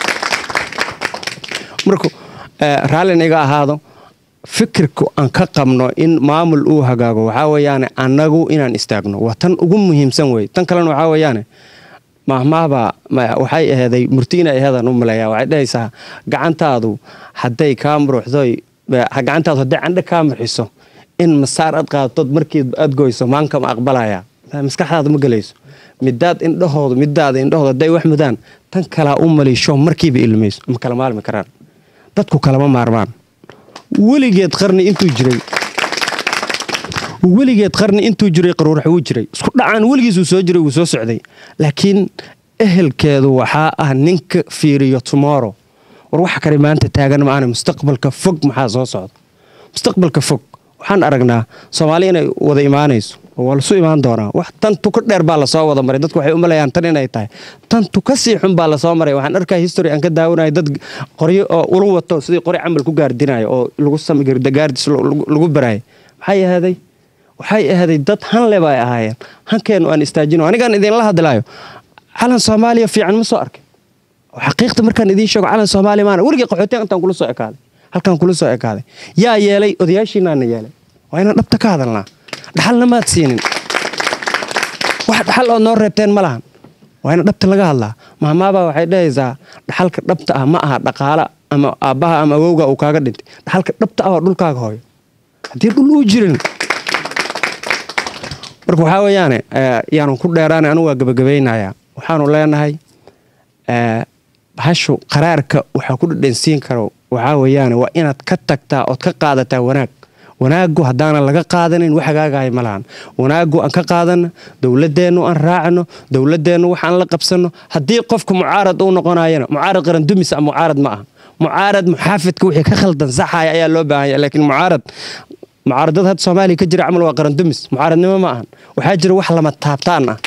marka eh, raallina iga ahaado fikirka aan ka qabno in maamul uu hagaago waxaa weeyaane annagu inaan istaagno waa tan ugu muhiimsan wey tan kalena waxaa weeyaane mahmaahbaa ma- waxay aheeday murti inay aheedaan u maleeyaa waxay dhahaysaa gacantaadu hadday kaa muruxdoy eh, gacantaadu hadday candhe kaa murxiso in masaar aad qaadatood markii aad goyso maanka ma aqbalaya maskaxdaada ma gelayso midaad indhahoodu midaada indhahoodu hadday wax mudaan tan kalaa u maliisho markiiba ilmayso ma kala maalmi karaan dadku kalama maarmaan weligeed qarni intuu jiray weligeed qarni intuu jiray qaruurax wuu jiray isku dhacaan weligiis uu soo jiray wuu soo socday laakiin ehelkeedu waxaa ah ninka fiiriyo tomorrow war waxa kale maanta taagan maana mustaqbalka fog maxaa soo socda mustaqbalka fog waxaan aragnaa soomaali inay wada imaanayso oo waa lasu imaan doonaa wax tan tuka dheer baa lasoo wada maray dadku waxay u malayaan tan inay tahay tan tuka sii xun baa lasoo maray waxaan arkaa history aan ka daawanayo dad qoryo oo ulu wato sidii qori camal ku gaardinayo oo lagu gaardis lagu baraayay maxay ahaaday waxay ahaaday dad hanle bay ahaayeen hankeenu aan istaajino anigaan idinla hadlaayo calan soomaaliya fiican ma soo arkay oo xaqiiqda markaan idiin sheego calan soomaaliya maana weligii qaxootiyan intaan kula soo ekaaday halkaan kula soo ekaaday yaa yeelay odayaashiinaana yeelay waa inaan dhabta ka hadalnaa dhaxalna maad siinin wax dhaxal oo noo reebteen ma lahan waa ina dhabta laga hadlaa maamaabaa waxay dhahaysaa dhaxalka dhabta ah ma aha dhaqaala ama aabbaha ama awowga uu kaaga dhintay dhaxalka dhabta ah waa dhulkaaga hooyo haddii dhul uu jirin marka waxaa weeyaane yaanu ku dheeraana anigu waa gabagabaynayaa waxaanu leenahay bahashu qaraarka waxaa ku dhadhansiin karo waxaa weeyaane waa inaad ka tagtaa ood ka qaadataa wanaag wanaagu haddaanan laga qaadanin wax hagaagahay ma lahan wanaagu aan ka qaadano dowladeennu aan raacno dowladeennu waxaan la qabsano haddii qofka mucaarad uu noqonayana mucaarad qarandumis a mucaarad ma aha mucaarad muxaafidka wixii ka khaldan saxaya ayaa loo baahanya laakiin mucaarad mucaaradada hadda soomaaliya ka jira camal waa qarandumis mucaaradnimo ma ahan waxaa jira wax lama taabtaan ah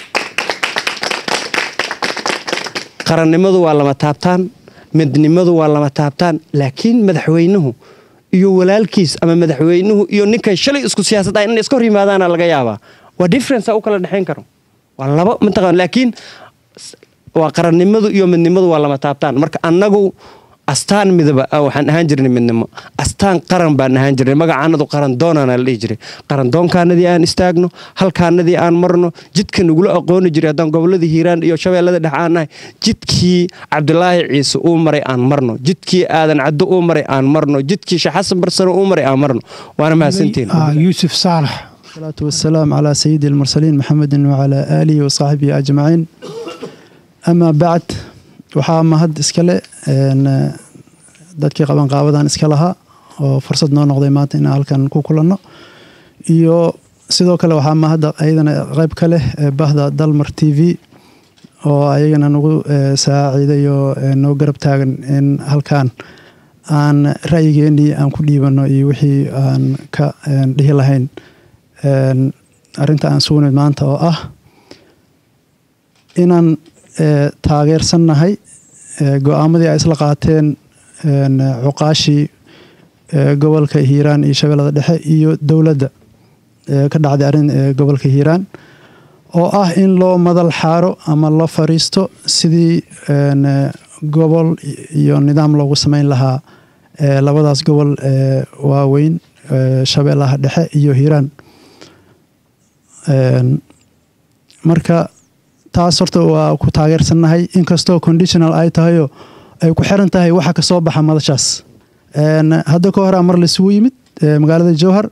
qarannimadu waa lama taabtaan midnimadu waa lama taabtaan laakiin madaxweynuhu iyo walaalkiis ama madaxweynuhu iyo ninkay shalay isku siyaasad ah in iska hor yimaadaana laga yaabaa waa difference u kala dhexayn karo waa laba mataqaan laakiin waa qarannimadu iyo midnimadu waa lama taabtaan marka annagu astaan midaba waxaan ahaan jirnay midnimo astaan qaran baan ahaan jirnay magacaanadu qaran doonana la dhihi jiray qaran doonkaanadii aan istaagno halkaanadii aan marno jidka nagula aqooni jiray haddaan goboladii hiiraan iyo shabeellada dhex aan nahay jidkii cabdilaahi ciise uu maray aan marno jidkii aadan caddo uu maray aan marno jidkii sheekh xasan barsano uu maray aan marno waana mahadsantiin yuusuf saalax الصلاة والسلام على سيد المرسلين محمد وعلى آله وصحبه أجمعين أما بعد waxaa mahad iskale dadkii qabanqaabadan iska lahaa oo fursad noo noqday maanta inaan halkan ku kulanno iyo sidoo kale waxaa mahadda ayadana qayb ka leh bahda dalmar t v oo ayagana nagu saaciiday oo noo garab taagan in halkan aan ra'yigeenii aan ku dhiibanno iyo wixii aan ka dhihi lahayn arrinta aan sugnid maanta oo ah inaan taageersannahay go-aamadii ay isla qaateen cuqaashii gobolka hiiraan iyo shabeellada dhexe iyo dowladda ka dhacday arrin gobolka hiiraan oo ah in loo madal xaaro ama loo fariisto sidii gobol iyo nidaam loogu samayn lahaa labadaas gobol waaweyn shabeellaha dhexe iyo hiiraan marka taas horta waa ku taageersannahay inkastoo conditional ay tahayoo ay ku xiran tahay waxa ka soo baxa madashaas hadda ka horaa mar laisugu yimid magaalada jowhar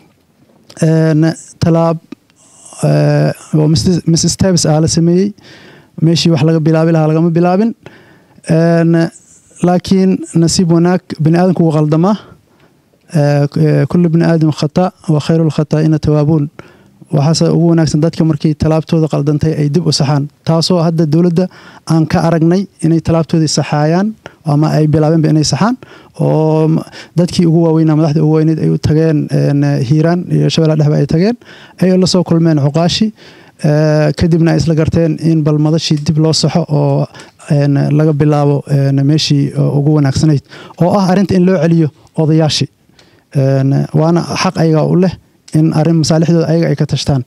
talaab oo miss steps ah la sameeyey meeshii wax laga bilaabi lahaa lagama bilaabin laakiin nasiib wanaag bani aadamku wuu qaldamaa kullu bni aadam khata wa khayru lkhataa'ina tawaabuun waxaase ugu wanaagsan dadka markii talaabtooda qaldantay ay dib u saxaan taasoo hadda dowladda aan ka aragnay inay talaabtoodii saxaayaan ama ay bilaabeenba inay saxaan oo dadkii ugu waaweynaa madaxda ugu weyneyd ay u tageen hiiraan iyo shabeella dhexba ay tageen ay la soo kulmeen cuqaashi kadibna ay isla garteen in bal madashii dib loo saxo oo laga bilaabo meeshii ugu wanaagsanayd oo ah arrinta in loo celiyo odayaashii waana xaq ayagaa u leh in arrin masaalixdooda ayaga ay ka tashtaan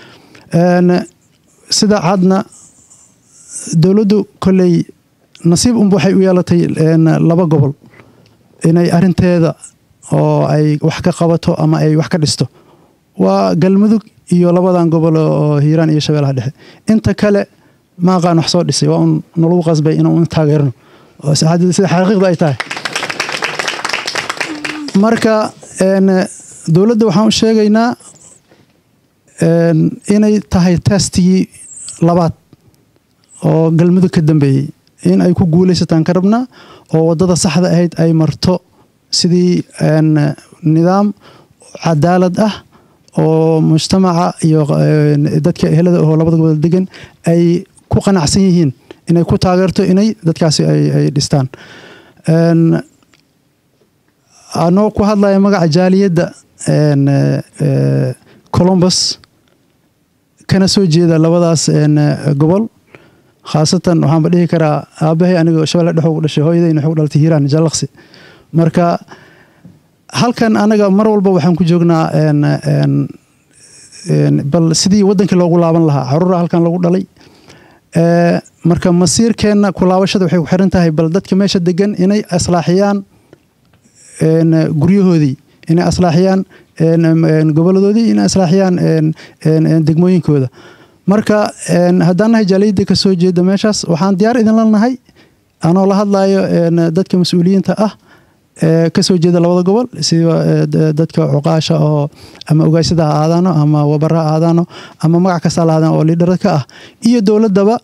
sida cadna dowladdu kolley nasiib unba waxay u yeelatay laba gobol inay arinteeda oo ay wax ka qabato ama ay wax ka dhisto waa galmudug iyo labadan gobol oo hiiraan iyo shabeellaha dhexe inta kale ma aqaan wax soo dhisay waa un nalagu qasbay inuu taageerno sida xaqiiqda ay tahay marka dowladda waxaan u sheegaynaa inay tahay testigii labaad oo galmudug ka dambeeyey in ay ku guulaysataan ka rabnaa oo waddada saxda ahayd ay marto sidii nidaam cadaalad ah oo mujtamaca iyo dadka ehelada oo labada gobol degan ay ku qanacsan yihiin inay ku taageerto inay dadkaasi ay dhistaan anoo ku hadlaya magaca jaaliyadda colombus kana soo jeeda labadaas gobol khaasatan waxaanba dhihi karaa aabahay aniga shabelle dhex ugu dhashay hooyadayna waxay u dhalatay hiiraan jallaqsi marka halkan anaga mar walba waxaan ku joognaa bal sidii wadankii loogu laaban lahaa caruura halkan lagu dhalay marka masiirkeenna kulaabashada waxay ku xiran tahay bal dadka meesha degan inay aslaaxiyaan guryahoodii inay aslaaxiyaan goboladoodii inay aslaaxiyaan degmooyinkooda marka haddaan nahay jaaliyadda ka soo jeeda meeshaas waxaan diyaar idinla nahay anoo la hadlayo dadka mas-uuliyiinta ah ka soo jeeda labada gobol sida dadka cuqaasha oo ama ogaasyada ha aadaano ama wabara ha aadaano ama magac kasta la aadaan oo liidhara ka ah iyo dowladdaba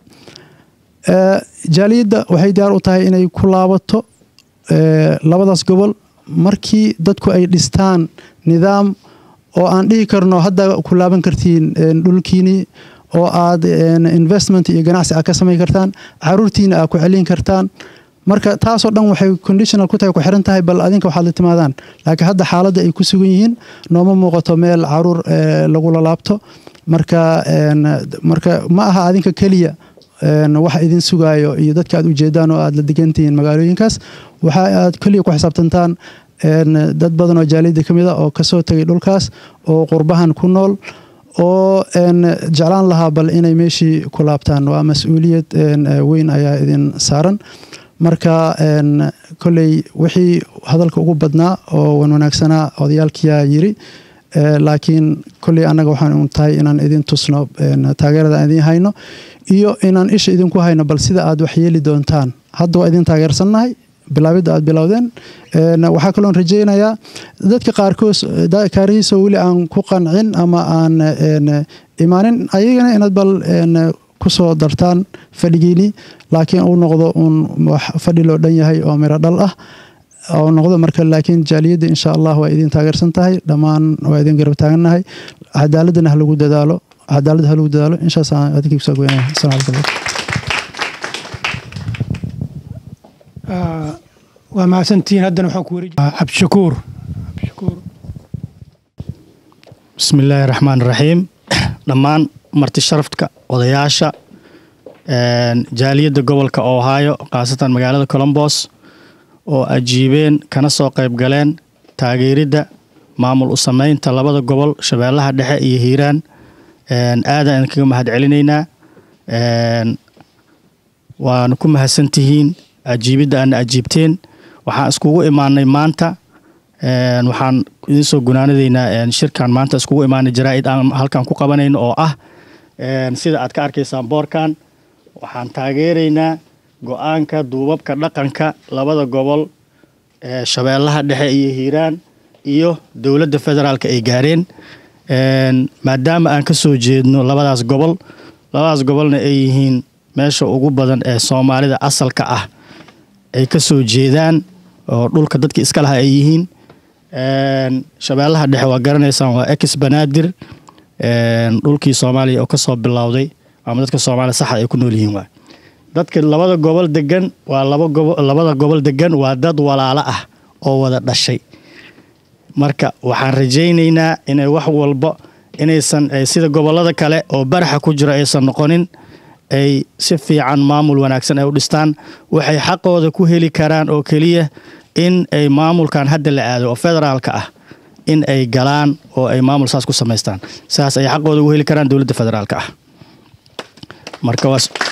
jaaliyadda waxay diyaar u tahay inay ku laabato labadaas gobol markii dadku ay dhistaan nidaam oo aan dhihi karno hadda ku laaban kartiin dhulkiini oo aad investment iyo ganacsi aad ka samayn kartaan caruurtiina aad ku celin kartaan marka taasoo dhan waxay conditional ku tahay ku xiran tahay bal adinka waxaad la timaadaan laakiin hadda xaaladda ay ku sugan yihiin nooma muuqato meel caruur lagula laabto marka marka ma aha adinka keliya waxa idin sugaayo iyo dadka aad ujeedaan oo aad la degantihiin magaalooyinkaas waxa aad keliya ku xisaabtantaan dad badan oo jaaliyadda ka mid a oo kasoo tegay dhulkaas oo qurbahan ku nool oo jeclaan lahaa bal inay meeshii ku laabtaan waa mas-uuliyad weyn ayaa idin saaran marka koley wixii hadalka ugu badnaa oo wan wanaagsanaa odayaalkiyaa yiri laakiin koley annaga waxaan tahay inaan idin tusno taageerada aan idin hayno iyo inaan isha idinku hayno bal sida aad wax yeeli doontaan hadda waa idin taageersannahay bilaabidda aad bilowdeen waxaa kaloon rajaynayaa dadka qaarkood kaarihiisa weli aan ku qancin ama aan imaanin ayagana inaad bal kusoo dartaan fadhigiini laakiin uu noqdo uun wax fadhi loo dhan yahay oo miro dhal ah oo noqdo marka laakiin jaaliyadda insha allah waa idin taageersan tahay dhammaan waa idin garab taagannahay cadaaladana ha lagu dadaalo cadaaladda ha lagu dadaalo inshaasaan adinkii kusoo goynaya asalamu calaykum waa mahadsantihiin haddana waxaan ku wareeji cabdishakuur cabdishakuur bismi illaahi raxmaan raxiim dhammaan marti sharafka odayaasha jaaliyadda gobolka ohio khaasatan magaalada colombos oo ajiibeen kana soo qayb galeen taageeridda maamul u sameynta labada gobol shabeellaha dhexe iyo hiiraan aadaan idinkaga mahad celinaynaa waana ku mahadsantihiin ajiibidda aana ajiibteen waxaan iskugu imaanay maanta waxaan idin soo gunaanadaynaa shirkan maanta iskugu imaanay jaraa'id aan halkan ku qabanayno oo ah sida aad ka arkaysaan boorkan waxaan taageeraynaa go-aanka duubabka dhaqanka labada gobol ee shabeellaha dhexe iyo hiiraan iyo dowladda federaalka ay gaareen maadaama aan ka soo jeedno labadaas gobol labadaas gobolna ay yihiin meesha ugu badan ee soomaalida asalka ah ay ka soo jeedaan oo dhulka dadka iska laha ay yihiin shabeellaha dhexe waa garanaysaan waa ex banaadir dhulkii soomaaliya oo kasoo bilowday ama dadka soomaaliya saxa ay ku nool yihiin waay dadka labada gobol degan waa laba gobo labada gobol degan waa dad walaalo ah oo wada dhashay marka waxaan rajaynaynaa inay wax walba inaysan sida gobolada kale oo baraxa ku jira aysan noqonin ay si fiican maamul wanaagsan ay u dhistaan waxay xaqooda ku heli karaan oo keliya in ay maamulkan hadda la aado oo federaalka ah in ay galaan oo ay maamul saas ku samaystaan saas ay xaqooda ugu heli karaan dowladda federaalka ah marka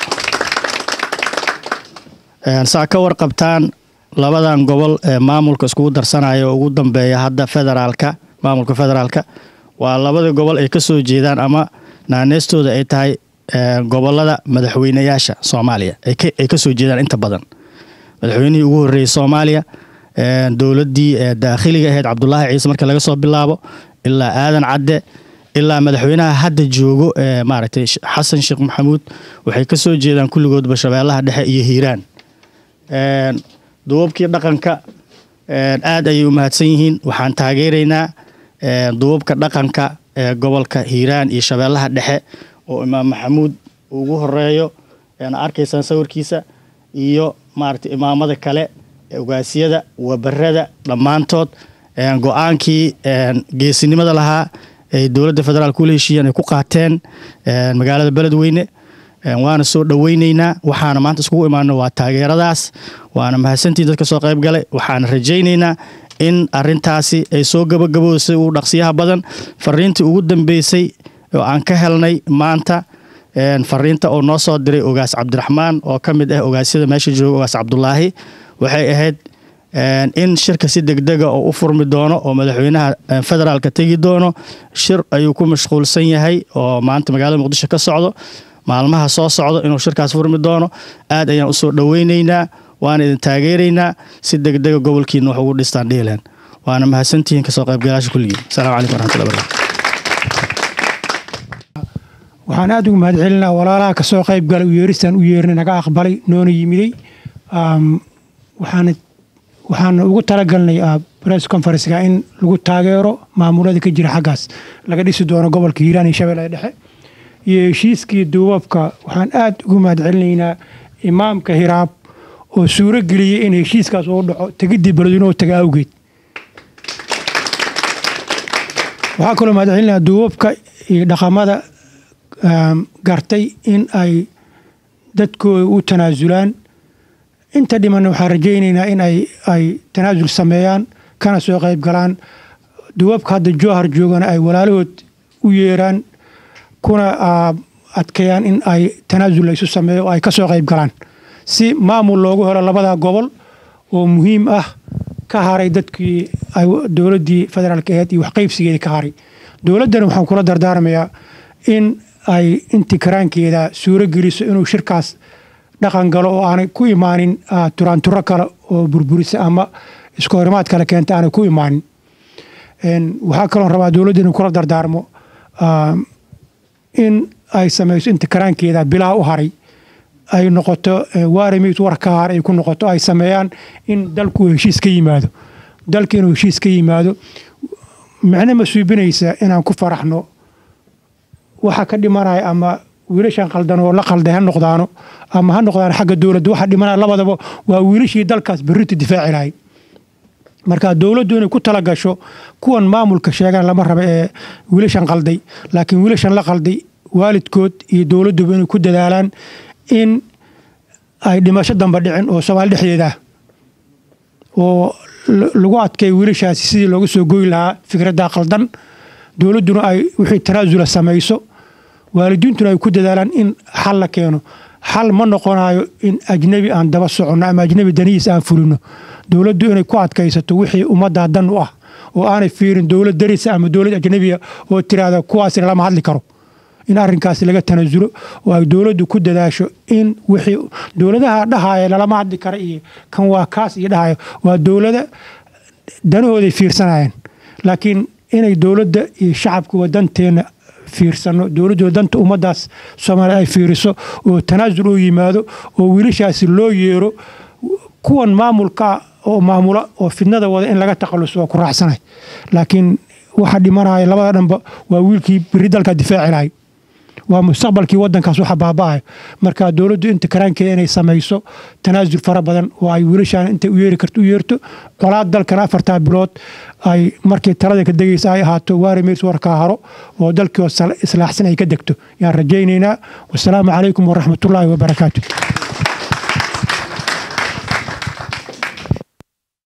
saa ka warqabtaan labadan gobol ee maamulka iskugu darsanaya oo ugu dambeeya hadda federaalka maamulka federaalka waa labada gobol ay ka soo jeedaan ama naaneystooda ay tahay gobolada madaxweynayaasha soomaaliya ay ka soo jeedaan inta badan madaxweynihii ugu horreeyey soomaaliya dowladdii daakhiliga ahayd cabdulaahi ciise marka laga soo bilaabo ilaa aadan cadde ilaa madaxweynaha hadda joogo maaragtay xasan sheekh maxamuud waxay ka soo jeedaan kulligoodba shabeellaha dhexe iyo hiiraan duubabkii dhaqanka aad ayay u mahadsan yihiin waxaan taageeraynaa duubabka dhaqanka ee gobolka hiiraan iyo shabeellaha dhexe oo imaam maxamuud ugu horeeyo arkaysaan sawirkiisa iyo maaragtay imaamada kale ogaasyada wabarada dhammaantood go-aankii geesinimada lahaa ay dowladda federaalk ula heshiiyeen ay ku qaateen magaalada beledweyne waana soo dhoweyneynaa waxaana maanta iskugu imaano waa taageeradaas waana mahadsantii dadka soo qayb galay waxaana rajayneynaa in arintaasi ay soo gabagabowsay ugu dhaqsiyaha badan fariintii ugu dambeysay oo aan ka helnay maanta fariinta oo noo soo diray ogaas cabdiraxmaan oo ka mid ah ogaasyada meesha jooga ogaas cabdulaahi waxay ahayd in shirka si degdega oo u furmi doono oo madaxweynaha federaalka tegi doono shir ayuu ku mashquulsan yahay oo maanta magaalada muqdisho ka socdo maalmaha soo socdo inuu shirkaas furmi doono aad ayaan usoo dhoweyneynaa waana idin taageeraynaa si degdega gobolkiina wax ugu dhistaan dhihilan waana mahadsantihiin kasoo qaybgalaasha kulligiin asalaamu calaykum waraxmatullahi barakatu waxaan aada ugu mahad celinaa walaalaha kasoo qayb galay u yeeristaan u yeernay naga aqbalay noona yimiday waxaana waxaan ugu talagalnay press conferencega in lagu taageero maamulada ka jira xaggaas laga dhisi doono gobolka hiiraan iyo shabeellada dhexe iyo heshiiskii duubabka waxaan aad ugu mahadcelinaynaa imaamka hiraab oo suuro geliyey in heshiiskaas uu dhaco tegidii beledweynuhu taga awgeed waxaa kaloo mahadcelinayaa duubabka iyo dhaqamada gartay in ay dadkooda u tanaasulaan inta dhimanna waxaan rajaynaynaa in ay ay tanaasul sameeyaan kana soo qayb galaan duubabka hadda jowhar joogana ay walaalahood u yeeraan kuna adkeeyaan in ay tanaasul laysu sameeyo oo ay ka soo qayb galaan si maamul loogu helo labada gobol oo muhiim ah ka haray dadkii dowladdii federaalka aheyd iyo waxqaybsigeedii ka haray dowladdana waxaan kula dardaarmayaa in ay intii karaankeeda suuro geliso inuu shirkaas dhaqan galo oo aanay ku imaanin turaanturo kale oo burburisa ama isku horimaad kale keenta aanay ku imaanin waxaa kaloon rabaa dowladda inuu kula dardaarmo in ay samayso inta karaankeeda bilaa u haray ay noqoto waarimiid war ka har ay ku noqoto ay sameeyaan in dalku uu heshiis ka yimaado dalka inuu heshiis ka yimaado micno ma suubinaysa inaan ku faraxno waxa ka dhimanaya ama wiilashan qaldan oo la qalday ha noqdaano ama ha noqdaan xagga dowladda waxa dhimanaya labadaba waa wiilashii dalkaas berrinta difaaci lahay marka dowladdu inay ku tala gasho kuwan maamulka sheegaan lama raba ee wiilashan qalday laakiin wiilashan la qalday waalidkood iyo dowladduba inay ku dadaalaan in ay dhimasho damba dhicin oo soomaali dhexdeeda ah oo lagu adkeeyo wiilashaasi sidii looga soo goyi lahaa fikradda qaldan dowladduna ay wixii tanaasula samayso waalidiintuna ay ku dadaalaan in xal la keeno xal ma noqonayo in ajnebi aan daba soconno ama ajnebi danihiis aan fulino dowladdu inay ku adkaysato wixii ummaddaa dan u ah oo aanay fiirin dowlad darisa ama dowlad ajnebiya oo tiraahda kuwaasina lama hadli karo in arrinkaasi laga tanaasulo oo ay dowladdu ku dadaasho in wixii dowladaha dhahaya lalama hadli kara iyo kan waa kaas iyo dhahaya waa dowlada danahooday fiirsanayeen laakiin inay dowladda iyo shacabkuwa danteena fiirsano dowladdu danta ummaddaas soomaaliya ay fiiriso oo tanaasul u yimaado oo wiilashaasi loo yeero kuwan maamulka oo maamula oo fidnada wada in laga takhaluso waa ku raacsanay laakiin waxa dhimanaya labada dhanba waa wiilkii beri dalka difaaci lahay waa mustaqbalkii wadankaas waxa baaba'ayo marka dowladdu inta karaankeeda inay samayso tanaasul fara badan oo ay wiilashaan intay u yeeri karto u yeerto colaad dalkana afartaa bilood ay markii talada ka degaysa ay ahaato waari meys warkaa haro oo dalkii islaaxsan ay ka degto yaan rajaynaynaa wasalaamu calaykum waraxmatullaahi wabarakaatu